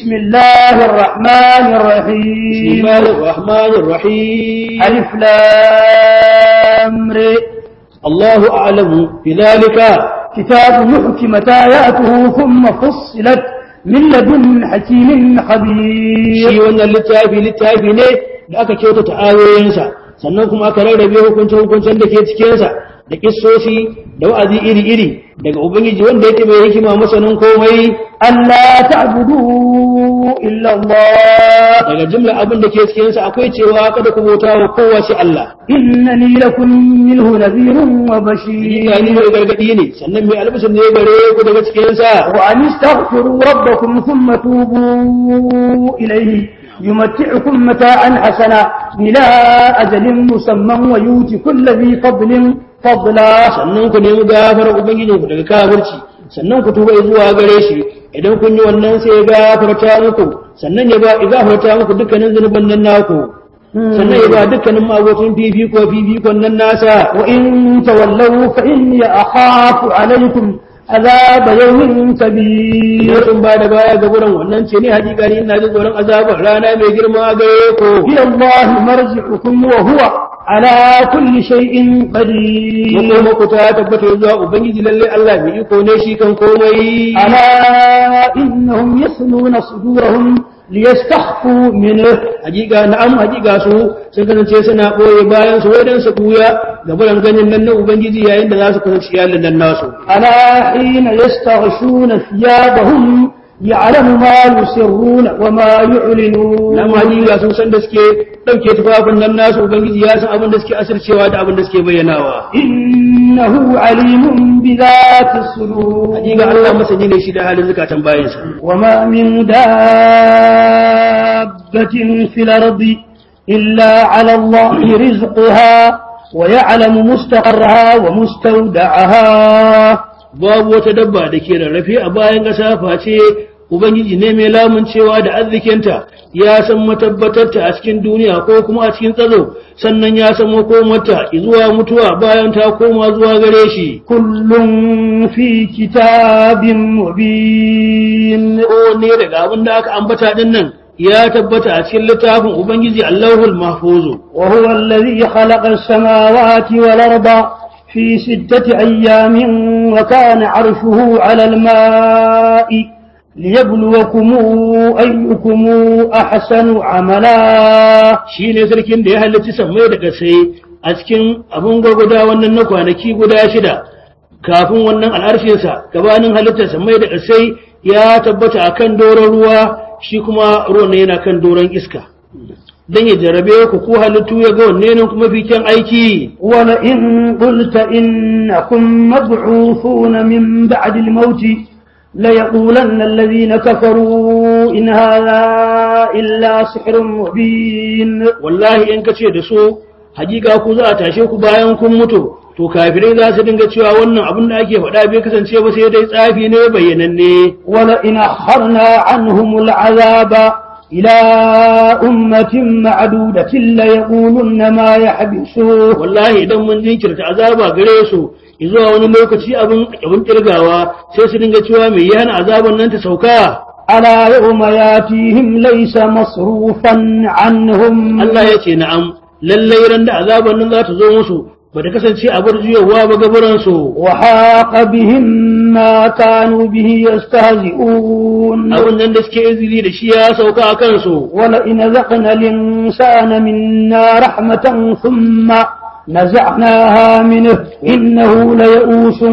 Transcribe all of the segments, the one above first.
بسم الله الرحمن بسم الرحيم الله الرحمن الرحيم ألف لام ر الله أعلم بذلك كتاب محكمة آياته ثم فصلت من لدن حكيم shi خبير wannan littafi littafi ne da aka kyautata ayoyinsa sannan kuma aka rarrabe hukuncin-hukuncin da ke cikinsa da kissoshi da wa'azi iri-iri daga ubangiji wanda yake mai hikima masanin komai ألا تعبدوا إلا الله daga jimla abin da ke cikinsa akwai cewa kada ku bauta wa kowa sai Allah إنني لكم منه نذير وبشير Hakika ni mai gargadi ne sannan mai albishir ne gare ku daga cikinsa وأن استغفروا ربكم ثم توبوا إليه يمتعكم متاعا حسنا إلى أجل مسمى ويؤتي كل ذي فضل فضلا sannan ku nemi gafarar ubangijinku daga kafirci sannan ku tuba zuwa gare shi idan kun yi wannan sai ya gafarta muku sannan ya ba ya gafarta muku dukkanin zunuban nan naku sannan ya ba dukkanin magotun fifiko fifikon nan nasa وإن تولوا فإني أخاف عليكم عذاب يوم كبير idan sun ba da baya ga wurin wannan ce ne hakika ni ina jin tsoron azabar rana mai girma gare ku إلى الله مرجعكم وهو على كل شيء قدير kuma ku ta tabbata zuwa ubangiji lalle Allah mai iko ne shi kan komai ألا إنهم يثنون صدورهم ليستخفوا منه hakika na'am hakika su sun kasance suna ɓoye bayan su wajen su kuya ga bulan ganin nan na ubangiji yayin da za su kusanci iyalin nan nasu ألا حين يستغشون ثيابهم يعلم ما يسرون وما يعلنون na'am hakika sun san da suke ɗauke tufafin nan nasu ubangiji ya san abin da suke asircewa da abin da suke bayyanawa إنه عليم بذات الصدور hakika Allah masani ne shi da halin zukatan bayansa وما من دابة في الأرض إلا على الله رزقها ويعلم مستقرها ومستودعها babu wata dabba da ke rarrafe a bayan ƙasa face ubangiji ne mai lamuncewa da arzikinta ya san matabbatarta a cikin duniya ko kuma a cikin tsaro sannan ya san makomarta zuwa mutuwa bayan ta koma zuwa gare shi كل في كتاب مبين ko ne daga abin da aka ambata din nan ya tabbata a cikin littafin ubangiji allahul mahfuzu وهو الذي خلق السماوات والأرض في ستة أيام وكان عرشه على الماء ليبلوكم أيكم أحسن عملا shi ne sarkin da ya halarci sammai da ƙasai a cikin abin gwagwada wannan na kwanaki guda shida kafin wannan al'arshinsa gabanin halittar sammai da ƙasai ya tabbata a kan doron ruwa shi kuma ruwan yana kan doron iska don ya jarabe ku ko halittu ya ga wanne ne kuma fi kyan aiki ولئن قلت إنكم مبعوثون من بعد الموت ليقولن الذين كفروا إن هذا إلا سحر مبين wallahi in ka ce da su hakika ku za a tashe ku bayan kun mutu to kafirai za su dinga cewa wannan abin da ake faɗa bai kasance ba sai dai tsafi ne bayyananne ولئن أخرنا عنهم العذاب إلى أمة معدودة ليقولن ما يحبسوه wallahi idan mun jinkirta azaba gare su zuwa wani lokaci abin abin kirgawa sai su dinga cewa me yana azaban nan ta sauka ألا يوم ياتيهم ليس مصروفا عنهم Allah ya ce na'am lallai ran da azaban nan za ta zo musu ba ta kasance a bar juyowa ba gaburan su وحاق بهم ما كانوا به يستهزئون abin nan da suke izini da shi ya sauka a kansu ولئن ذقنا الإنسان منا رحمة ثم نزعناها منه إنه ليئوس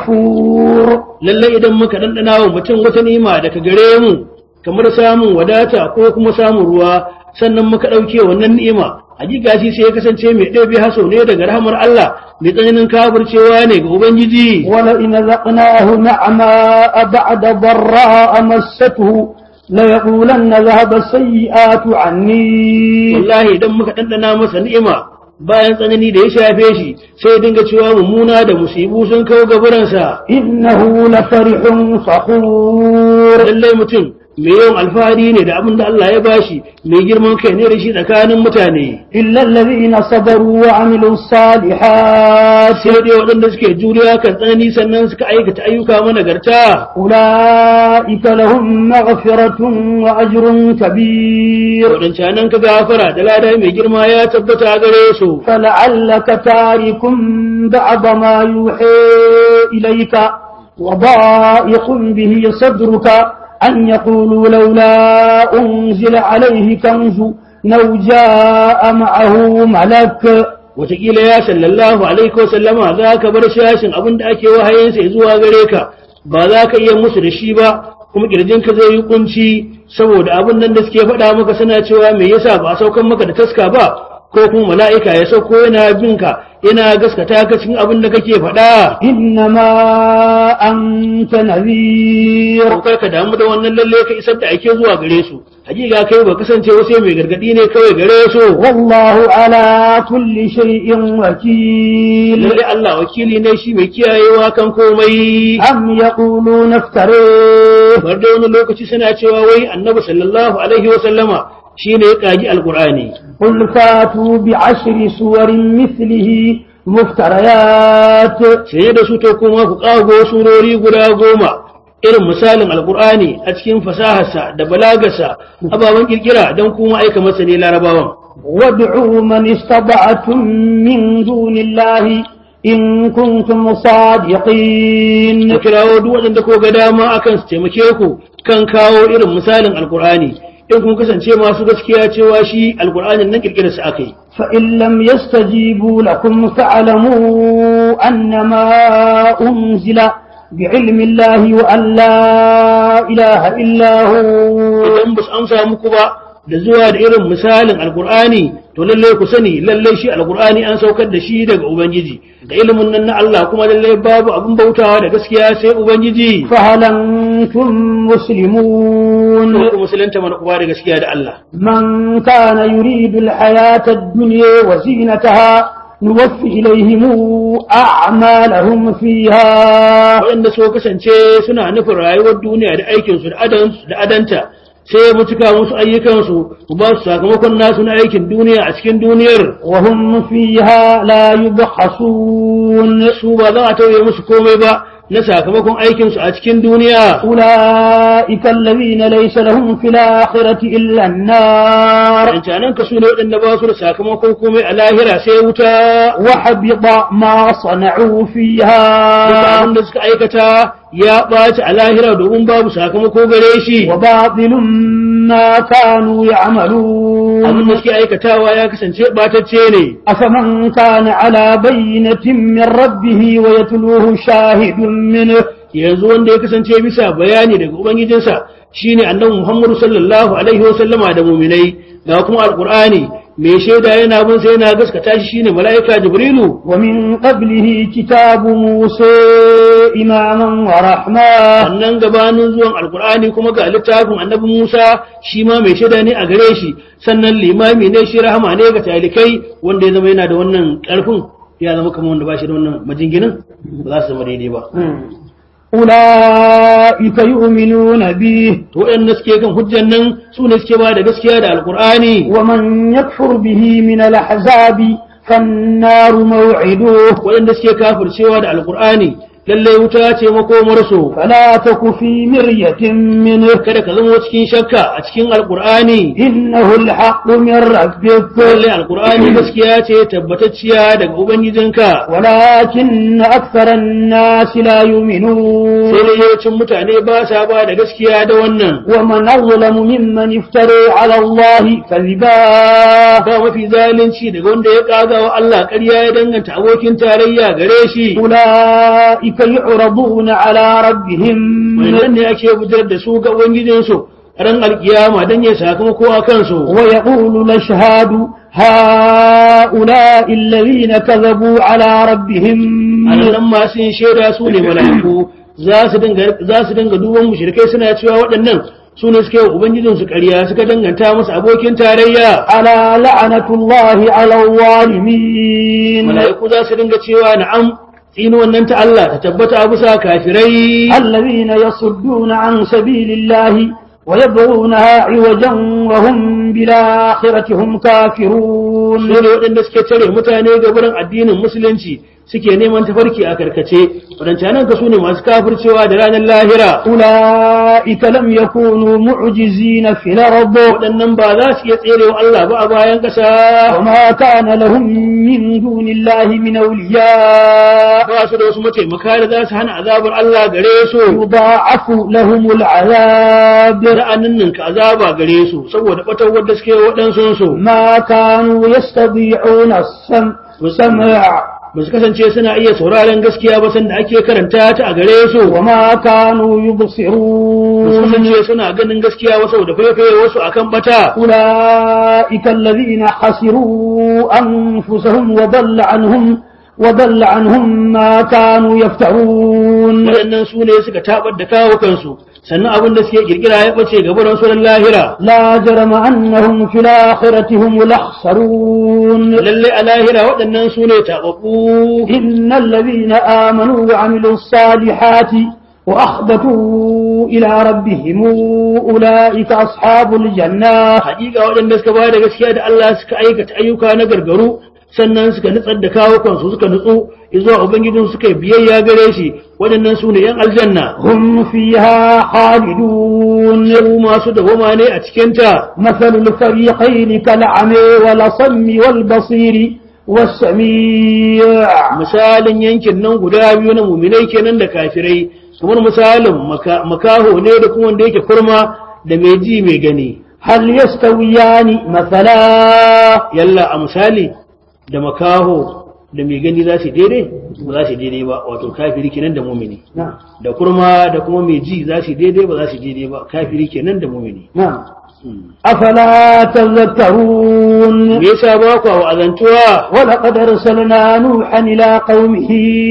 كفور lallai idan muka dandana wa mutum wata ni'ima daga gare mu kamar samun wadata ko kuma samun ruwa sannan muka ɗauke wannan ni'ima hakika shi sai ya kasance mai ɗabi haso ne daga rahamar Allah mai tsananin kafircewa ne ga Ubangiji ولئن ذقناه نعماء بعد ضراء مسته ليقولن ذهب السيئات عني wallahi idan muka ɗanɗana masa ni'ima bayan tsanani da ya shafe shi sai ya dinga cewa mummuna da musibu sun kawo gaburansa إنه لفرح فخور lallai mutum mai yawan alfahari ne da abin da Allah ya bashi mai girman kai ne da shi tsakanin mutane إلا الذين صبروا وعملوا الصالحات sai dai waɗanda suke juriya kan tsanani sannan suka aikata ayyuka managarta أولئك لهم مغفرة وأجر كبير waɗancanan ka gafara da lada mai girma ya tabbata gare su فلعلك تارك بعض ما يوحي إليك وضائق به صدرك أن يقولوا لولا أنزل عليه كنز لو جاء معه ملك wataƙila ya sallallahu alaihi wasallama za ka bar shashin abin da ake wahayinsa ya zuwa gare ka ba za ka iya musu da shi ba kuma kirjinka zai yi kunci saboda abin nan da suke faɗa maka suna cewa me yasa ba a saukan maka da taska ba ko kuma mala'ika ya sauko yana bin ka yana gaskata ka cikin abin da kake faɗa إنما أنت نذير ko kai ka damu da wannan lalle ka isar da ake zuwa gare su hakika kai ba kasance wasu mai gargadi ne kawai gare su والله على كل شيء وكيل lalle Allah wakili ne shi mai kiyayewa kan komai أم يقولون افتريه bar da wani lokaci suna cewa wai annabi sallallahu alaihi wa sallama shine ya kaji alqur'ani قل فاتوا بعشر سور مثله مفتريات sai da su to kuma ku kago surori guda goma irin misalin alqur'ani a cikin fasaharsa da balagarsa ababen kirkira don kuma aika masa ne larabawan وادعوا من استطعتم من دون الله إن كنتم صادقين ku kirawo duk waɗanda ko ga dama akan su taimake ku kan kawo irin misalin alqur'ani in kun kasance masu gaskiya cewa shi alqur'anin nan kirkirarsa aka yi فإن لم يستجيبوا لكم فاعلموا أنما أنزل بعلم الله وأن لا إله إلا هو idan ba su amsa muku ba da zuwa da irin misalin alkur'ani to lallai ku sani lallai shi alkur'ani an saukar da shi daga ubangiji da ilimin nan na Allah kuma lallai babu abin bautawa da gaskiya sai ubangiji فهل أنتم مسلمون ku musulunta mana uba da gaskiya da Allah من كان يريد الحياة الدنيا وزينتها نوفي إليهم أعمالهم فيها waɗanda so kasance suna nufin rayuwar duniya da aikinsu da adan- da adanta sai mu cika musu ayyukansu ku ba su sakamakon nasu na aikin duniya a cikin duniyar وهم فيها لا يبخسون su ba za a tauye musu komai ba na sakamakon aikinsu a cikin duniya أولئك الذين ليس لهم في الآخرة إلا النار Wancanan ka su ne waɗanda ba su da sakamakon komai a lahira sai wuta وحبط ما صنعوا duka فيها abin da suka aikata ya ɓaci a lahira domin babu sakamako gare shi وباطل ما كانوا abin يعملون da suke aikatawa ya kasance ɓatacce ne أفمن كان على بينة من ربه ويتلوه شاهد منه yanzu wanda ya kasance bisa bayani daga ubangijinsa shine annabi Muhammadu sallallahu alaihi wa sallama da muminai ga kuma alqur'ani mai shaida yana bin sai yana gaskata shi shine mala'ika jibrilu ومن قبله كتاب موسى إماما ورحمة sannan gabanin zuwan alkur'ani kuma ga littafin annabi Musa shi ma mai shaida ne a gare shi sannan limami ne shi rahama ne ga talikai wanda ya zama yana da wannan karfin ya zama kamar wanda ba shi da wannan majinginin ba za su zama daidai ba أولئك يؤمنون به to waɗanda suke kan hujjan nan su ne suke ba da gaskiya da alkur'ani ومن يكفر به من الأحزاب فالنار موعده waɗanda suke kafircewa da alkur'ani lallai wuta ce makomarsu فلا تك في مرية منه kada ka zama cikin shakka a cikin alkur'ani إنه الحق من ربك lallai alkur'ani gaskiya ce tabbatacciya daga ubangijinka ولكن أكثر الناس لا sai يؤمنون dai yawancin mutane ba sa ba da gaskiya da wannan ومن أظلم ممن افترى على الله كذبا ba mafi zalunci daga wanda ya kaga wa Allah ƙarya ya danganta abokin tarayya gare shi أولئك يعرضون على ربهم wannan ne ake bujar da su ga ubangijinsu ran alkiyama dan ya sakamako a kansu ويقول الأشهاد هؤلاء الذين كذبوا على ربهم nan masu yin shaida su ne mala'iku za su dinga za su dinga duban mushrikai suna cewa waɗannan su ne suke wa ubangijinsu ƙarya suka danganta masa abokin tarayya ألا لعنة الله على الظالمين mala'iku za su dinga cewa na'am tsinuwan nan ta Allah ta tabbata a bisa kafirai الذين يصدون عن سبيل الله ويبغونها عوجا وهم بالآخرة هم كافرون su ne waɗanda suke tare mutane ga wurin addinin musulunci suke neman tafarki a karkace waɗancanan ka su ne masu kafircewa da ranar lahira أولئك لم يكونوا معجزين في الأرض waɗannan ba za su iya tserewa Allah ba a bayan ƙasa وما كان لهم من دون الله من أولياء ba su da wasu mataimaka da za su hana azabar Allah gare su يضاعف لهم العذاب ra'anin ninka azaba gare su saboda ɓatar wadda suke waɗansu su ما كانوا يستطيعون السمع سمع ba su kasance suna iya sauraron gaskiya ba sanda ake karanta ta a gare su وما كانوا ba su يبصرون kasance suna ganin gaskiya wasu da faifaye wasu akan bata أولئك الذين خسروا أنفسهم وضل عنهم وضل عنهم ما كانوا يفترون waɗannan su ne suka tabar da kawo kansu sannan abin da suke kirkira ya ɓace ga buran sunan lahira لا جرم أنهم في الآخرة هم الأخسرون lalle a lahira waɗannan su ne taɓaɓɓu إن الذين آمنوا وعملوا الصالحات وأخبتوا إلى ربهم أولئك أصحاب الجنة haƙiƙa waɗanda suka bayar da gaskiya da Allah suka aikata ayyuka na gargaru sannan suka nutsar da kawo kansu suka nutsu zuwa ubangijin suka yi biyayya gare shi waɗannan su ne yan aljanna هم فيها خالدون su masu dawama ne a cikinta مثل الفريقين كالعمي والصم والبصير والسميع misalin yankin nan guda biyu na muminai kenan da kafirai kamar misalin maka- makaho ne da kuma wanda yake kurma da mai ji mai gani هل يستويان مثلا yalla a misali da makaho da mai gani za su daidai ba za su daidai ba wato kafiri kenan da mumini نعم da kurma da kuma mai ji za su daidai ba za su daidai ba kafiri kenan da mumini نعم أفلا تذكرون me yasa ba ku wa'azantuwa ولقد أرسلنا نوحا إلى قومه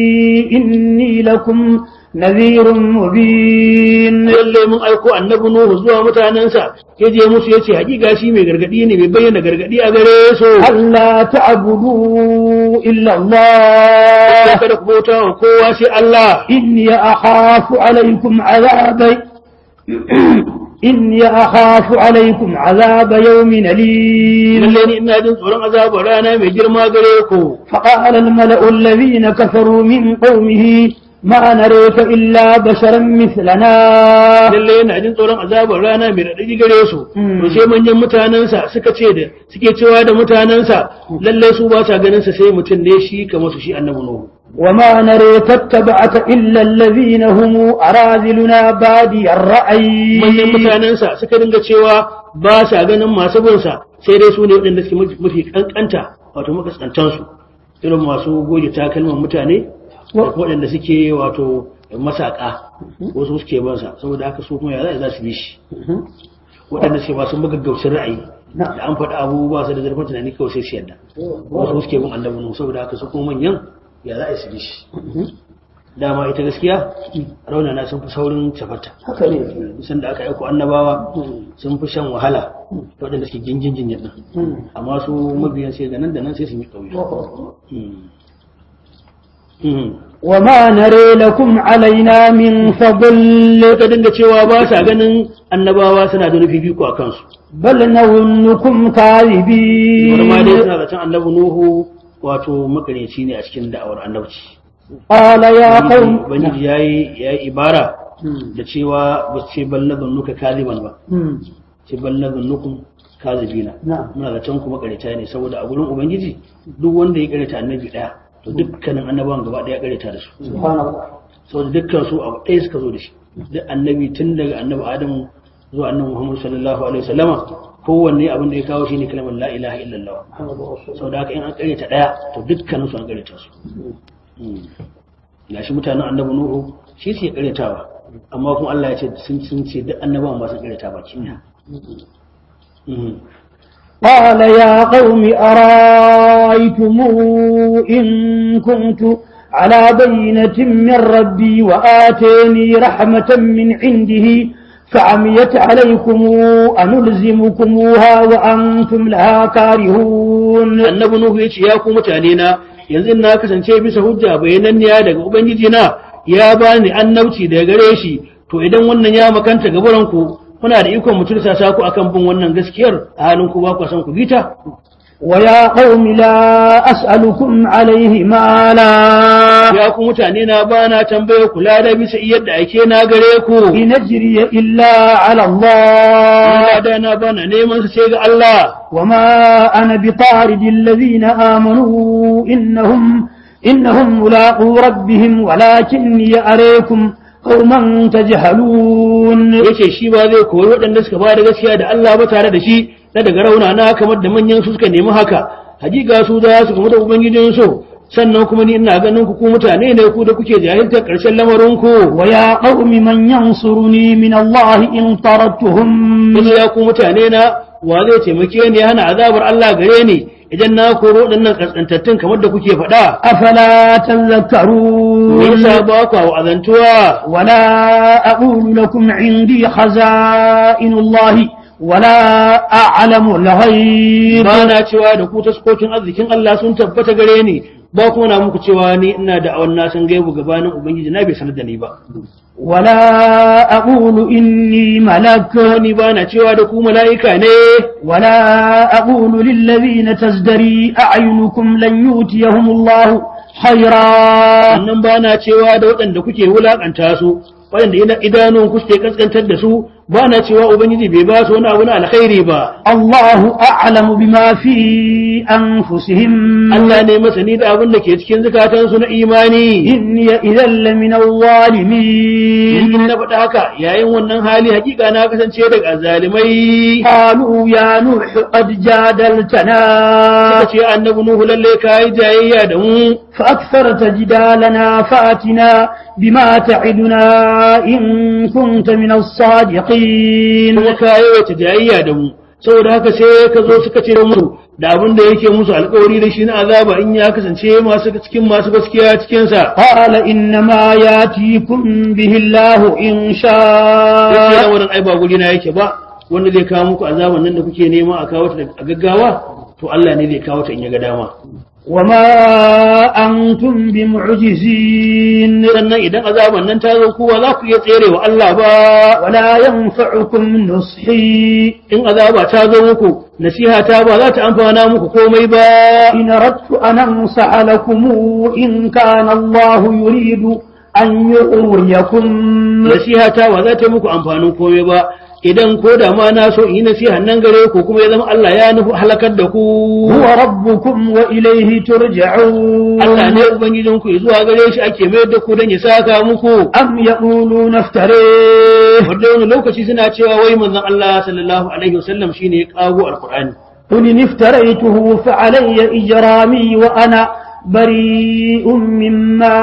إني لكم نذير مبين lalle mun aiko annabi nuhu zuwa mutanensa ya je musu ya ce hakika shi mai gargadi ne mai bayyana gargadi a gare su ألا تعبدوا إلا الله kada ku bauta wa kowa sai Allah إني أخاف عليكم عذاب إني أخاف عليكم عذاب يوم أليم lalle ni ina jin tsoron azabar rana mai girma gare ku فقال الملأ الذين كفروا من قومه ما نريك إلا بشرا مثلنا lalle yana jin tsoron azabar rana mai raɗaɗi gare su Hmm. to sai manyan mutanensa suka ce da suke cewa da mutanensa lalle su ba sa ganin sa sai mutum ne shi kamar su shi annabi nuhu وما نريك اتبعك إلا الذين هم أراذلنا بادي الرأي manyan mutanensa suka dinga cewa ba sa ganin masu bin sa sai dai su ne waɗanda suke mafi- mafi kankanta wato makaskantan su irin masu goge takalman mutane da kuma waɗanda suke wato masaka wasu suke bin sa saboda haka su kuma ya za su bi shi waɗanda suke masu magaggaucin ra'ayi da an faɗi abubuwa su da zarfin tunani kawai sai su yadda wasu suke bin annabi nuhu saboda haka su kuma manyan ya za a su bi shi dama ita gaskiya raunana sun fi saurin cafata haka ne san da aka aiko annabawa sun fi shan wahala da waɗanda suke gingin jinyar nan amma su mabiyan sai da nan da nan sai su yi ƙauye وما نري لكم علينا من فضل ka dinga cewa ba sa ganin annabawa suna da nufi biyu a kansu بل نظنكم wani ma dai كاذبين suna zaton annabi nuhu wato makareci ne a cikin da'awar annabci قال يا قوم ubangiji ya yi ya yi ibara da cewa ba su ce bal na zannuka kaziban ba مم. ce bal na zannukum kazibina نعم muna zaton kuma kareta ne saboda a gurin ubangiji duk wanda ya kareta annabi daya to dukkanin annabawan gaba daya kareta da su سبحان الله saboda dukkan su abu ɗaya suka zo da shi duk annabi tun daga annabi adamu zuwa annabi muhammad sallallahu alaihi wasallama kowanne abin da ya kawo shine kalmar la ilaha illallah محمد رسول الله saboda haka in an kareta daya to dukkanin su an kareta su gashi mutanen annabi nuhu shi suke karetawa amma kuma Allah ya ce sun sun ce duk annabawan ba su kareta baki ɗaya Mm. قال يا قوم أرايتم إن كنت على بينة من ربي وآتيني رحمة من عنده فعميت عليكم أنلزمكموها وأنتم لها كارهون annabi nuhu ya ce ya ku mutane na yanzu in na kasance bisa hujja bayananniya daga ubangiji na ya bani annabci daga gare shi to idan wannan ya makanta gaburan ku kuna da ikon mutum sa ku akan bin wannan gaskiyar a halin ku ba ku san ku bita ويا قوم لا أسألكم عليه مالا ya ku mutane na ba na tambaye kula da bisa yadda ake na gare ku إن أجري إلا على الله ina da na bana neman su sai ga Allah وما أنا بطارد الذين آمنوا إنهم إنهم ملاقو ربهم ولكني أريكم قوما تجهلون yace shi ba zai koyi waɗanda suka ba da gaskiya da Allah ba tare da shi na daga rauna na kamar da manyan su suka nemi haka hakika su za su kuma da ubangijin su sannan kuma ni ina ganin ku ku mutane ne ku da kuke jahiltar ƙarshen lamarin ku ويا قوم من ينصرني من الله إن طردتهم wasu ya ku mutane na wa zai taimake ni ya hana azabar Allah gare ni idan na koro waɗannan kaskantattun kamar da kuke faɗa أفلا me تذكرون yasa ba ku wa'azantuwa ولا أقول لكم عندي خزائن الله ولا أعلم الغيب ba na cewa da ku taskokin arzikin Allah sun tabbata gare ni ba kuma na muku cewa ni ina da awan na san gaibu gabanin ubangiji na bai sanar da ni ba ولا أقول إني ملك ni ba na cewa da ku mala'ika ne ولا أقول للذين تزدري أعينكم لن يؤتيهم الله خيرا sannan ba na cewa da waɗanda kuke wulaƙanta su waɗanda ina idanun ku suke kaskantar da su ba na cewa ubangiji bai ba su wani abu na alkhairi ba الله أعلم بما في أنفسهم Allah ne masani da abin da ke cikin zukatansu na imani إني إذا لمن الظالمين in na faɗa haka yayin wannan hali hakika na kasance daga zalimai قالوا يا نوح قد جادلتنا suka ce annabi nuhu lalle kai jayayya da mu فأكثرت جدالنا فأتنا بما تعدنا إن كنت من الصادقين kuma ka yawaita jayayya da mu saboda haka sai ka zo suka ce musu da abin da yake musu alkawari da shi na azaba in ya kasance masu cikin masu gaskiya cikin sa قال إنما ياتيكم به الله إن sai شاء wurin ai ba guri na yake ba wanda zai kawo muku azaban nan da kuke nema a kawo ta da- a gaggawa to Allah ne zai kawo ta in ya ga dama وما أنتم بمعجزين sannan idan azaban nan ta zo kowa za ku iya tsere wa Allah ba ولا ينفعكم نصحي in azaba ta zo muku nasiha ta ba za ta amfana muku komai ba إن أردت أن أنصح لكم إن كان الله يريد أن يغويكم nasiha ta ba za ta muku amfanin komai ba idan ko da ma na so in yi nasiha nan gare ku kuma ya zama Allah ya nufi halakar da ku هو ربكم وإليه ترجعون Allah ne ubangijin ku zuwa gare shi ake mayar da ku don ya saka muku أم يقولون افتريه wanda wani lokaci suna cewa wai manzon Allah sallallahu alaihi wasallam shine ya kago alqur'ani قل إن افتريته فعلي إجرامي وأنا بريء مما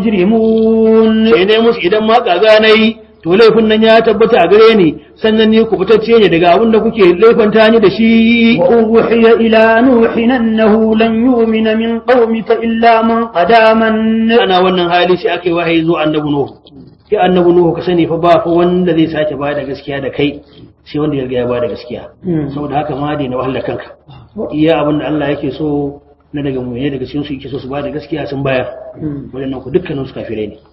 تجرمون sai ne musu idan ma kaga nayi to laifin nan ya tabbata a gare ni sannan ni ku fitacce ne daga abin da kuke laifanta ni da shi وأوحي إلى نوح أنه لن يؤمن من قومك إلا من قد آمن ana wannan hali sai aka yi wahayi zuwa annabi nuhu sai annabi nuhu ka sani fa ba fa wanda zai sake ba da gaskiya da kai sai wanda ya riga ya ba da gaskiya saboda haka ma dai na wahala kanka iya abin da Allah yake so na daga mu ne daga cikin su yake so su ba da gaskiya sun bayar wadannan ku dukkanin su kafirai ne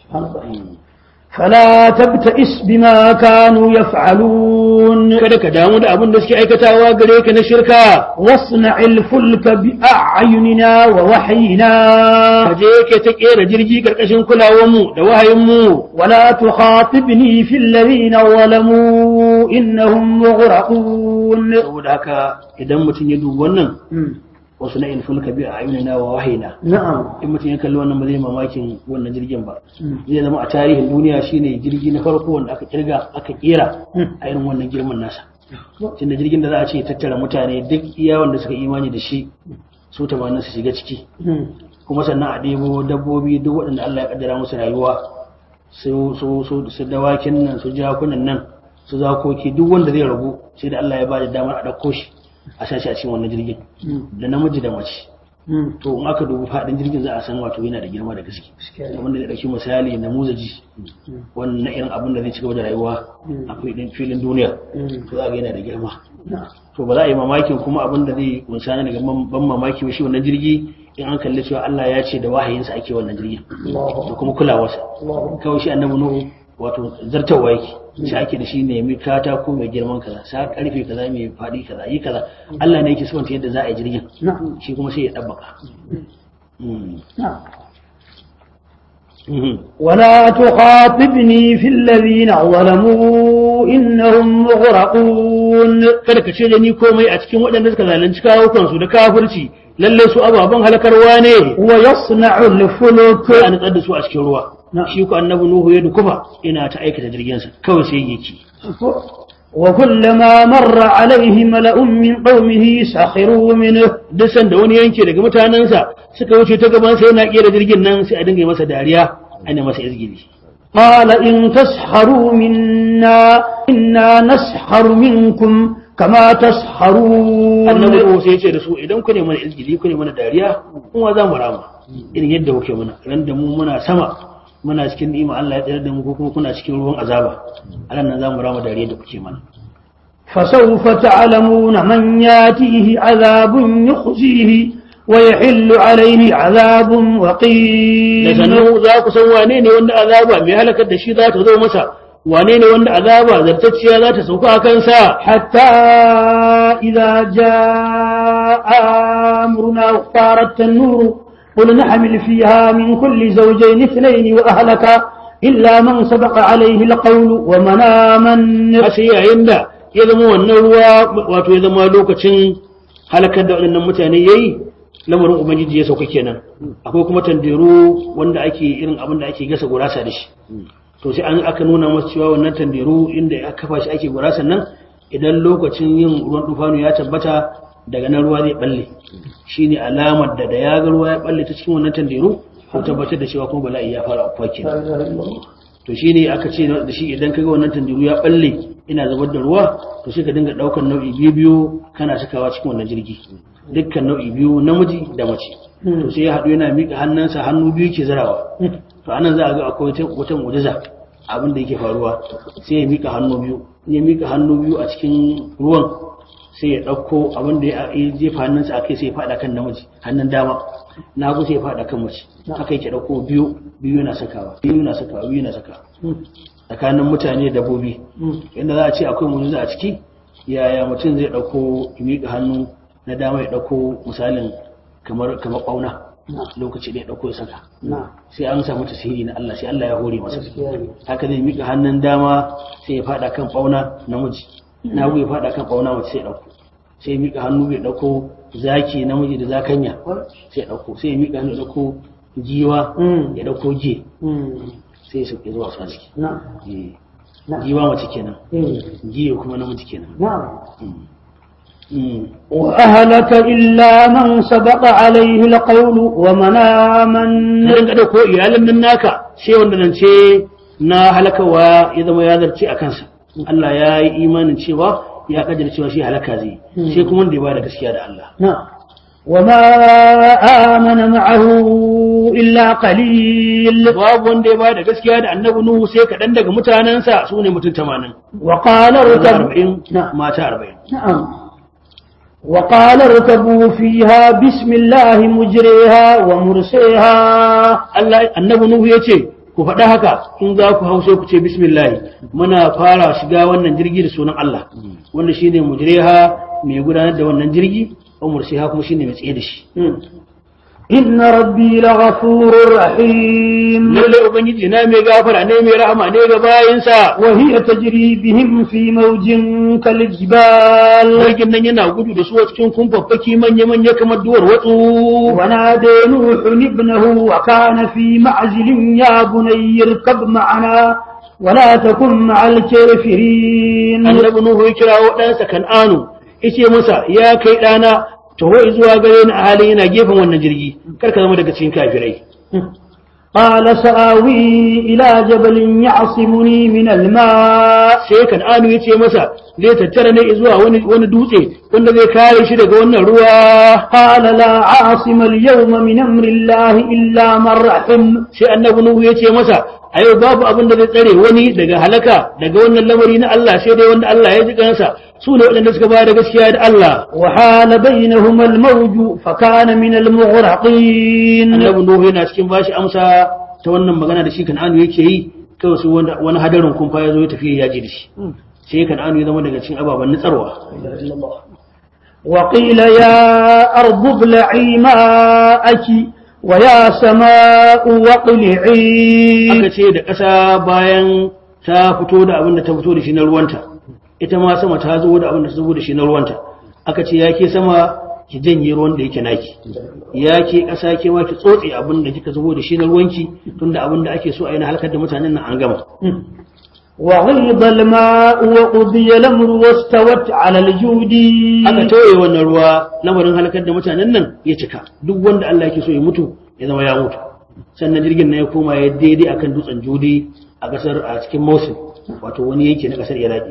فلا تبتئس بما كانوا يفعلون kada ka damu da abin da suke aikatawa gare ka na shirka واصنع الفلك بأعيننا ووحينا ka je ke ta kera jirgi karkashin kulawar mu da wahayin mu ولا تخاطبني في الذين ظلموا إنهم مغرقون saboda haka idan mutum ya dubi wannan wasu na ilfulka bi a ayyuna wa wahayina نعم in mutum ya kalli wannan ba zai mamakin wannan jirgin ba zai zama a tarihin duniya shine jirgi na farko wanda aka kirga aka kera a irin wannan girman nasa tunda jirgin da za a ce tattara mutane duk iya wanda suka imani da shi su tamanin su shiga ciki kuma sannan a ɗebo dabbobi duk waɗanda Allah ya kaddara musu rayuwa su su su su dawakin nan su jakunan nan su zakoki duk wanda zai ragu sai da Allah ya ba da damar a ɗauko shi a sashi a cikin wannan jirgin da namiji da mace to in aka dubi faɗin jirgin za a san wato yana da girma da gaske wanda zai ɗauki misali na muzaji wannan na irin abin da zai cigaba da rayuwa a filin filin duniya to za ga yana da girma to ba za a yi mamakin kuma abin da zai kunsa na daga ban mamaki ba shi wannan jirgi in an kalli cewa Allah ya ce da wahayinsa ake wannan jirgin da kuma kulawarsa kawai shi annabi nuhu wato zartawa yake sai ake da shi nemi katako mai girman kaza sa karfe kaza mai faɗi kaza yi kaza Allah ne yake sifanta yadda za a yi jirgin نعم shi kuma sai ya ɗabbaka Mm. نعم Mhm. ولا تخاطبني في الذين ظلموا إنهم مغرقون kada ka ce da ni komai a cikin waɗanda suka zalunci kawo kansu da kafirci lalle su ababen halakarwa ne ويصنع الفلك sai a nutsar da su a cikin ruwa Na'am. shi ku annabi nuhu ya dukufa ina ta aikata jirginsa kawai sai yake وكلما مر عليه ملأ من قومه سخروا منه duk sanda wani yanke daga mutanensa suka wuce ta gaban sai yana kera jirgin nan sai a dinga yi masa dariya ana masa izgili قال إن تسحروا منا إنا نسحر منكم كما تسحرون annabi nuhu sai ya ce da su idan ku ne mana izgili ku ne mana dariya kuma za mu rama irin yadda kuke mana ran da mu muna sama muna cikin ni'ima Allah ya tsayar da mu ko kuma kuna cikin ruwan azaba alan nan za mu rama dariya da kuke mana فسوف تعلمون من ياتيه عذاب يخزيه ويحل عليه عذاب da وقيل sannan za ku san wane ne wanda azaba mai halakar da shi za ta zo masa wane ne wanda azaba zartacciya za ta sauka a kansa حتى إذا جاء أمرنا واختارت النور قل نحمل فيها من كل زوجين اثنين وأهلك إلا من سبق عليه القول ومن آمن har sai yayin da ya zama wannan ruwa wato ya zama lokacin halakar da waɗannan mutane yayi lamarin ubangiji ya sauka kenan akwai kuma tanderu wanda ake irin abin da ake gasa gurasa da shi to sai an aka nuna masa cewa wannan tanderu inda aka kafa shi ake gurasa nan idan lokacin yin ruwan dufanu ya tabbata daga nan ruwa zai balle shine alamar da da ya ga ruwa ya balle ta cikin wannan tanderu ko tabbatar da cewa kuma bala'i ya fara afkuwa kenan to shi ne aka ce da shi idan kaga wannan tandiru ya balle ina zubar da ruwa to sai ka dinga daukar nau'i biyu biyu kana sakawa cikin wannan jirgi dukkan nau'i biyu namiji da mace to sai ya haɗu yana miƙa hannunsa hannu biyu ke zarawa to anan za a ga akwai wata wata mu'jiza abin da yake faruwa sai ya miƙa hannu biyu in ya miƙa hannu biyu a cikin ruwan sai ya ɗauko abin da ya ya jefa hannunsa a kai sai ya faɗa kan namiji hannun dama na hagu sai ya faɗa kan mace haka yake ɗauko biyu biyu na sakawa biyu na sakawa biyu na sakawa tsakanin mutane da dabbobi inda za a ce akwai mujiza a ciki yaya mutum zai ɗauko ya miƙa hannu na dama ya ɗauko misalin kamar kamar ɓauna lokaci da ya ɗauko ya saka نعم sai an samu tasiri na Allah sai Allah ya hore masa haka zai miƙa hannun dama sai ya faɗa kan ɓauna namiji na hagu ya faɗa kan ɓauna mace sai ya ɗauko sai ya miƙa hannu ya ɗauko zaki namiji da zakanya sai ya ɗauko sai ya miƙa hannu ya ɗauko giwa Mm. ya ɗauko je مم. sai ya sauke zuwa su a ciki نعم Eh, نعم giwa mace kenan مم. giyo kuma namiji kenan نعم Mm. وأهلك إلا من سبق عليه القول ومن آمن na rinka ɗauko iyalin nan naka sai wanda nan ce na halakawa ya zama ya zarce a kansa Allah ya yi imanin cewa ya kaddara cewa shi halaka zai yi. sai kuma wanda ya bada gaskiya da Allah نعم وما آمن معه إلا قليل babu wanda ya bada gaskiya da annabi Nuhu sai kaɗan daga mutanensa su ne mutum tamanin وقال maza اركبوا arba'in نعم mata arba'in نعم وقال اركبوا فيها بسم الله مجريها ومرسيها Allah annabi Nuhu ya ce ku faɗa haka in za ku hau sai ku ce bismillah muna fara shiga wannan jirgi da sunan Allah wanda shine mujriha mai gudanar da wannan jirgi umar sai kuma shine mai tsaye da shi إن ربي لغفور رحيم lalle ubangiji na mai gafara ne mai rahama ne ga bayinsa وهي تجري بهم في موج كالجبال jirgin nan yana gudu da su a cikin kumfaffaki manya-manya kamar duwar watsu ونادى نوح ابنه وكان في معزل يا بني اركب معنا ولا تكن مع الكافرين annabi nuhu ya kira waɗansa kan'anu yace masa ya kai ɗana taho zuwa gare ni a halin yana gefen wannan jirgi kar ka zama daga cikin kafirai قال سآوي إلى جبل يعصمني من الماء sai kan'anu ya ce masa zai tattara ne zuwa wani wani dutse wanda zai kare shi daga wannan ruwa قال لا عاصم اليوم من أمر الله إلا من رحم sai annabi nuhu ya ce masa a yau babu abin da zai tsare wani daga halaka daga wannan lamari na Allah sai dai wanda Allah ya ji kansa su ne waɗanda suka bayar da gaskiya da Allah وحال بينهما الموج فكان من المغرقين annabi nuhu yana cikin bashi amsa ta wannan magana da shi kan'anu yake yi kawai su wanda- wani hadarin kumfa ya zo ya tafi ya ji da shi sai kan'anu ya zama daga cikin ababen nutsarwa وقيل يا أرض ابلعي ماءك ويا سماء واقلعي aka ce da ƙasa bayan ta fito da abin da ta fito da shi na ruwanta ita ma sama ta zo da abin da ta zo da shi na ruwanta aka ce ya ke sama ki janye ruwan da yake naki ya ke ƙasa ke ma ki tsotse abin da kika zubo da shi na ruwanki tunda abin da ake so a yi na halakar da mutanen nan an gama وغيض الماء وقضي الأمر واستوت على الجود aka tauye wannan ruwa lamarin halakar da mutanen nan ya cika duk wanda Allah yake so ya mutu ya zama ya mutu sannan jirgin nan ya koma ya daidai akan dutsen judi a kasar a cikin Mosul wato wani yake na kasar Iraki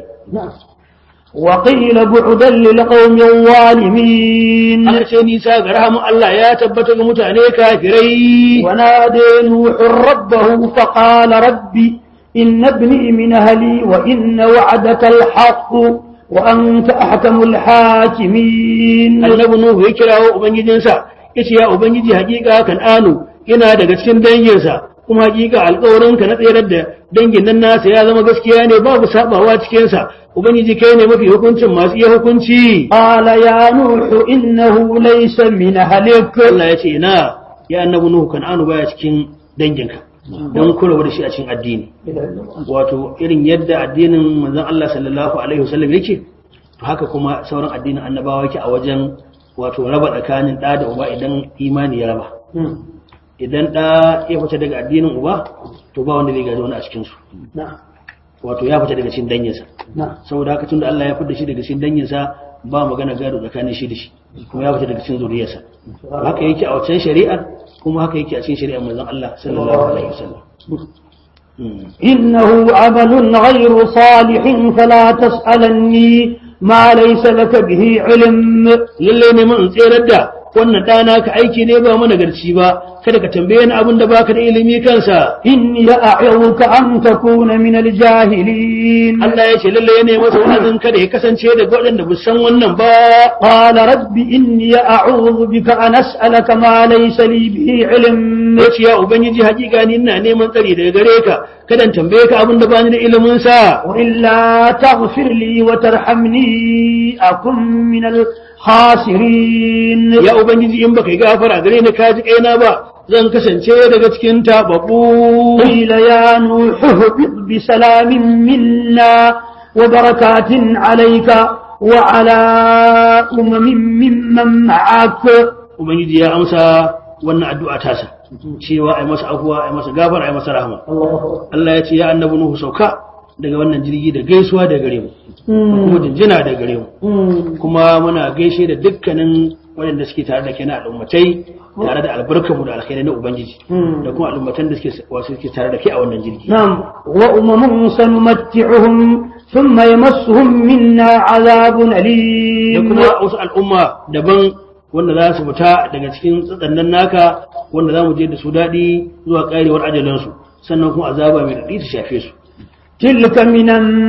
وقيل بعدا للقوم الظالمين aka ce nisa ga rahamun Allah ya tabbata ga mutane kafirai ونادى نوح ربه فقال ربي إن ابني من أهلي وإن وعدك الحق وأنت أحكم الحاكمين annabi Nuhu ya kirawo ubangijinsa yace ya ubangiji hakika kan anu yana daga cikin danginsa kuma hakika alƙawarinka na tsayar da dangin nan nasa ya zama gaskiya ne babu sabawa cikin sa ubangiji kai ne mafi hukuncin masu iya hukunci قال يا نوح إنه ليس من أهلك Allah ya ce ina ya annabi Nuhu kan anu baya cikin danginka don kulawa da shi a cikin addini wato irin yadda addinin manzon Allah sallallahu alaihi wasallam yake to haka kuma sauran addinin annabawa yake a wajen wato raba tsakanin ɗa da uba idan imani ya raba idan ɗa ya fita daga addinin uba to ba wanda zai gaji wani a cikinsu نعم wato ya fita daga cikin danginsa نعم saboda haka tunda Allah ya fita shi daga cikin danginsa ba magana gado tsakanin shi da shi kuma ya fita daga cikin zuriyarsa haka yake a wancan shari'ar kuma haka yake a cikin shari'ar manzon Allah sallallahu alaihi wasallam Mm. إنه عمل غير صالح فلا تسألني ما ليس لك به علم lallai ne mun tserar da wannan ɗana ka aiki ne ba mana garci ba kada ka tambaye ni abin da baka da ilimi kansa إني أعظك أن تكون من الجاهلين Allah ya ce lallai ne masa wa'azin kada ya kasance daga waɗanda ba san wannan ba قال رب إني أعوذ بك أن أسألك ما ليس لي به علم ya ce ya ubangiji hakika ni ina neman tsari daga gare ka kada in tambaye ka abin da bani da ilimin sa وإلا تغفر لي وترحمني أكن من الخاسرين ya ubangiji in baka yi gafara gare ni ka ji kaina ba zan kasance daga cikin tababbu قيل يا نوح اهبط بسلام منا وبركات عليك وعلى أمم ممن معك ubangiji ya amsa wannan addu'a tasa cewa ai masa afuwa ai masa gafara ai masa rahama Allah ya ce ya annabi Nuhu sauka daga wannan jirgi da gaisuwa da gare mu da kuma jinjina da gare mu kuma muna gaishe da dukkanin waɗanda suke tare da kai na al'ummatai tare da albarkamu da alkhairai na ubangiji da kuma al'ummatan da suke wasu suke tare da kai a wannan jirgi نعم وأمم سنمتعهم ثم يمسهم منا عذاب da أليم kuma wasu al'umma daban wanda za su fita daga cikin tsatsannan naka wanda za mu je da su daɗi zuwa ƙarewar ajalansu sannan kuma azaba mai daɗi ta shafe su تلك من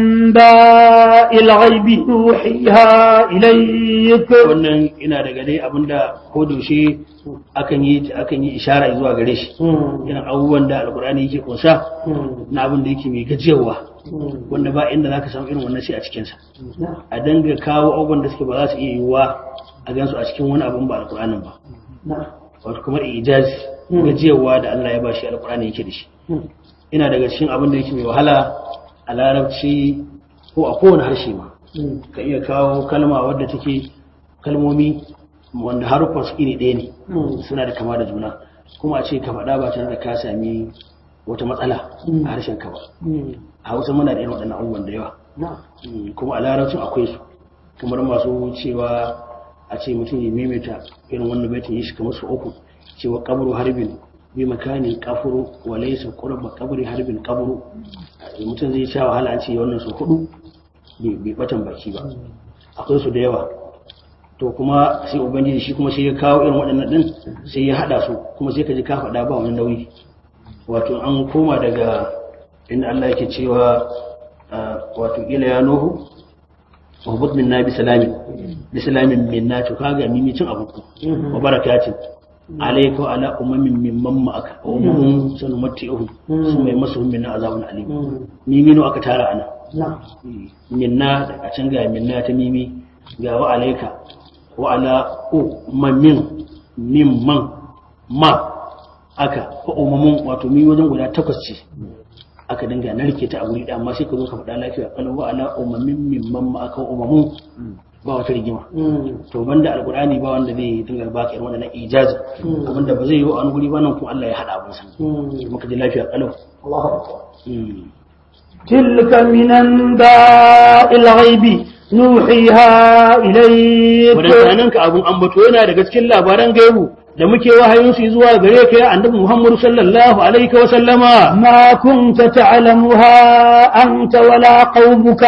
أنباء الغيب نوحيها إليك wannan ina daga dai abinda ko daushe akan yi akan yi ishara zuwa gare shi irin abubuwan da alkur'ani yake kunsa na abin da yake mai gajiyarwa wanda ba inda zaka samu irin wannan sai a cikin sa a danga kawo abubuwan da suke ba za su iya yiwuwa a gansu a cikin wani abin ba alkur'anin ba wato kamar ijaz gajiyarwa da Allah ya bashi alkur'ani yake da shi ina daga cikin abin da yake mai wahala a larabci ko a kowane harshe ma ka iya kawo kalma wadda take kalmomi wanda haruffan su iri ɗaya ne suna da kama da juna kuma a ce ka faɗa ba tare da ka sami wata matsala a harshen ka ba a hausa muna da irin waɗannan abubuwan da yawa Mm, kuma a larabcin akwai su kamar masu cewa a ce mutum ya maimaita irin wannan baitin yi shi kamar su uku cewa kabru harbin bi makanin kafuru wa laysa qurba qabri harbin qabru mutum zai sha wahala an ce wannan su hudu bai bai batan baki ba akwai su da yawa to kuma sai ubangiji shi kuma sai ya kawo irin waɗannan din sai ya hada su kuma sai ka ji ka faɗa ba wani nauyi wato an koma daga inda Allah yake cewa ah, wato ila ya nuhu wahbut minna bi salamin bi salamin minna to kaga mimicin abu wa barakatin alayka wa ala ummin mimman ma'aka wa ummun sanumati'uhum summa yamassuhum min azabun alim mimino aka tara ana نعم minna daga can ga minna ta mimi ga wa alaika wa ala ummin mimman ma aka ko umamun wato mi wajen guda takwas ce aka dinga narke ta a guri ɗaya amma sai ka zo ka faɗa lafiya kalau wa ala ummin mimman ma aka umamun ba wata rigima to banda alqur'ani ba wanda zai dinga baka irin wannan ijazi abinda ba zai yi wa an guri ba nan kuma Allah ya hada abin sa muka ji lafiya kalau الله أكبر تلك من أنباء الغيب نوحيها إليك wadannan ka abun ambato yana daga cikin labaran gaibu da muke wahayin su zuwa gare ka ya annabi Muhammad sallallahu alaihi wa sallama ما كنت تعلمها أنت ولا قومك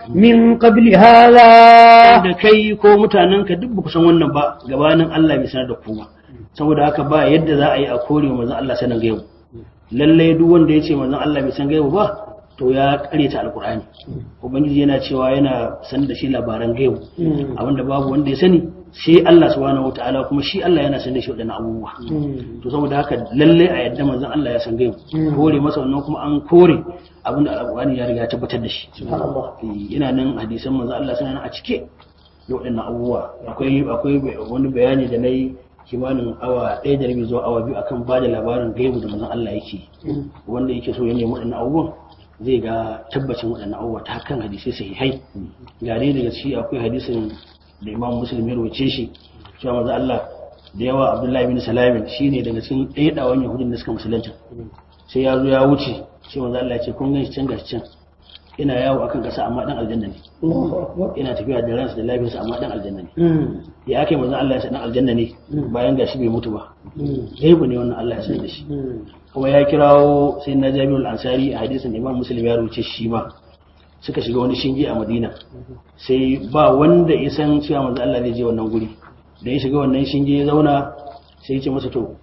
من قبل هذا da kai ko mutanen ka duk ba ku san wannan ba gabanin Allah bai sanar da ku ba saboda haka ba yadda za a yi a kore wa manzon Allah sanin gaibu lalle duk wanda ya ce manzon Allah bai san gaibu ba to ya karyata alkur'ani ubangiji yana cewa yana san da shi labaran gaibu abinda babu wanda ya sani sai Allah subhanahu wataala kuma shi Allah yana san da shi wadannan abubuwa to saboda haka lalle a yadda manzon Allah ya san gaibu kore masa wannan kuma an kore abinda alkur'ani ya riga ya tabbatar da shi سبحان الله yana nan hadisan manzon Allah suna nan a cike da waɗannan abubuwa akwai akwai wani bayani da nayi kimanin awa ɗaya da rabi zuwa awa biyu akan ba da labarin gaibu da manzon Allah yake wanda yake so ya nemi waɗannan abubuwan zai ga tabbacin waɗannan abubuwa ta kan hadisai sahihai ga dai daga ciki akwai hadisin da imam muslim ya rawace shi cewa manzon Allah da yawa abdullahi bin salamin shine daga cikin ɗaya ɗawan yahudin da suka musulunta sai ya zo ya wuce sai manzon Allah ya ce kun gan shi can gashi can ina yawo akan ƙasa amma dan aljanna ne الله أكبر ina tafiya da ransa da lafiyarsa amma dan aljanna ne مم. ya ake manzon Allah ya san dan aljanna ne bayan gashi bai mutu ba مم. gaibu ne wannan Allah ya san da shi مم. kuma ya kirawo sai na jami'ul ansari a hadisin imam muslim ya rubuce shi ma suka shiga wani shinge a madina sai ba wanda ya san cewa manzo Allah zai je wannan guri da ya shiga wannan shinge ya zauna sai ya ce masa to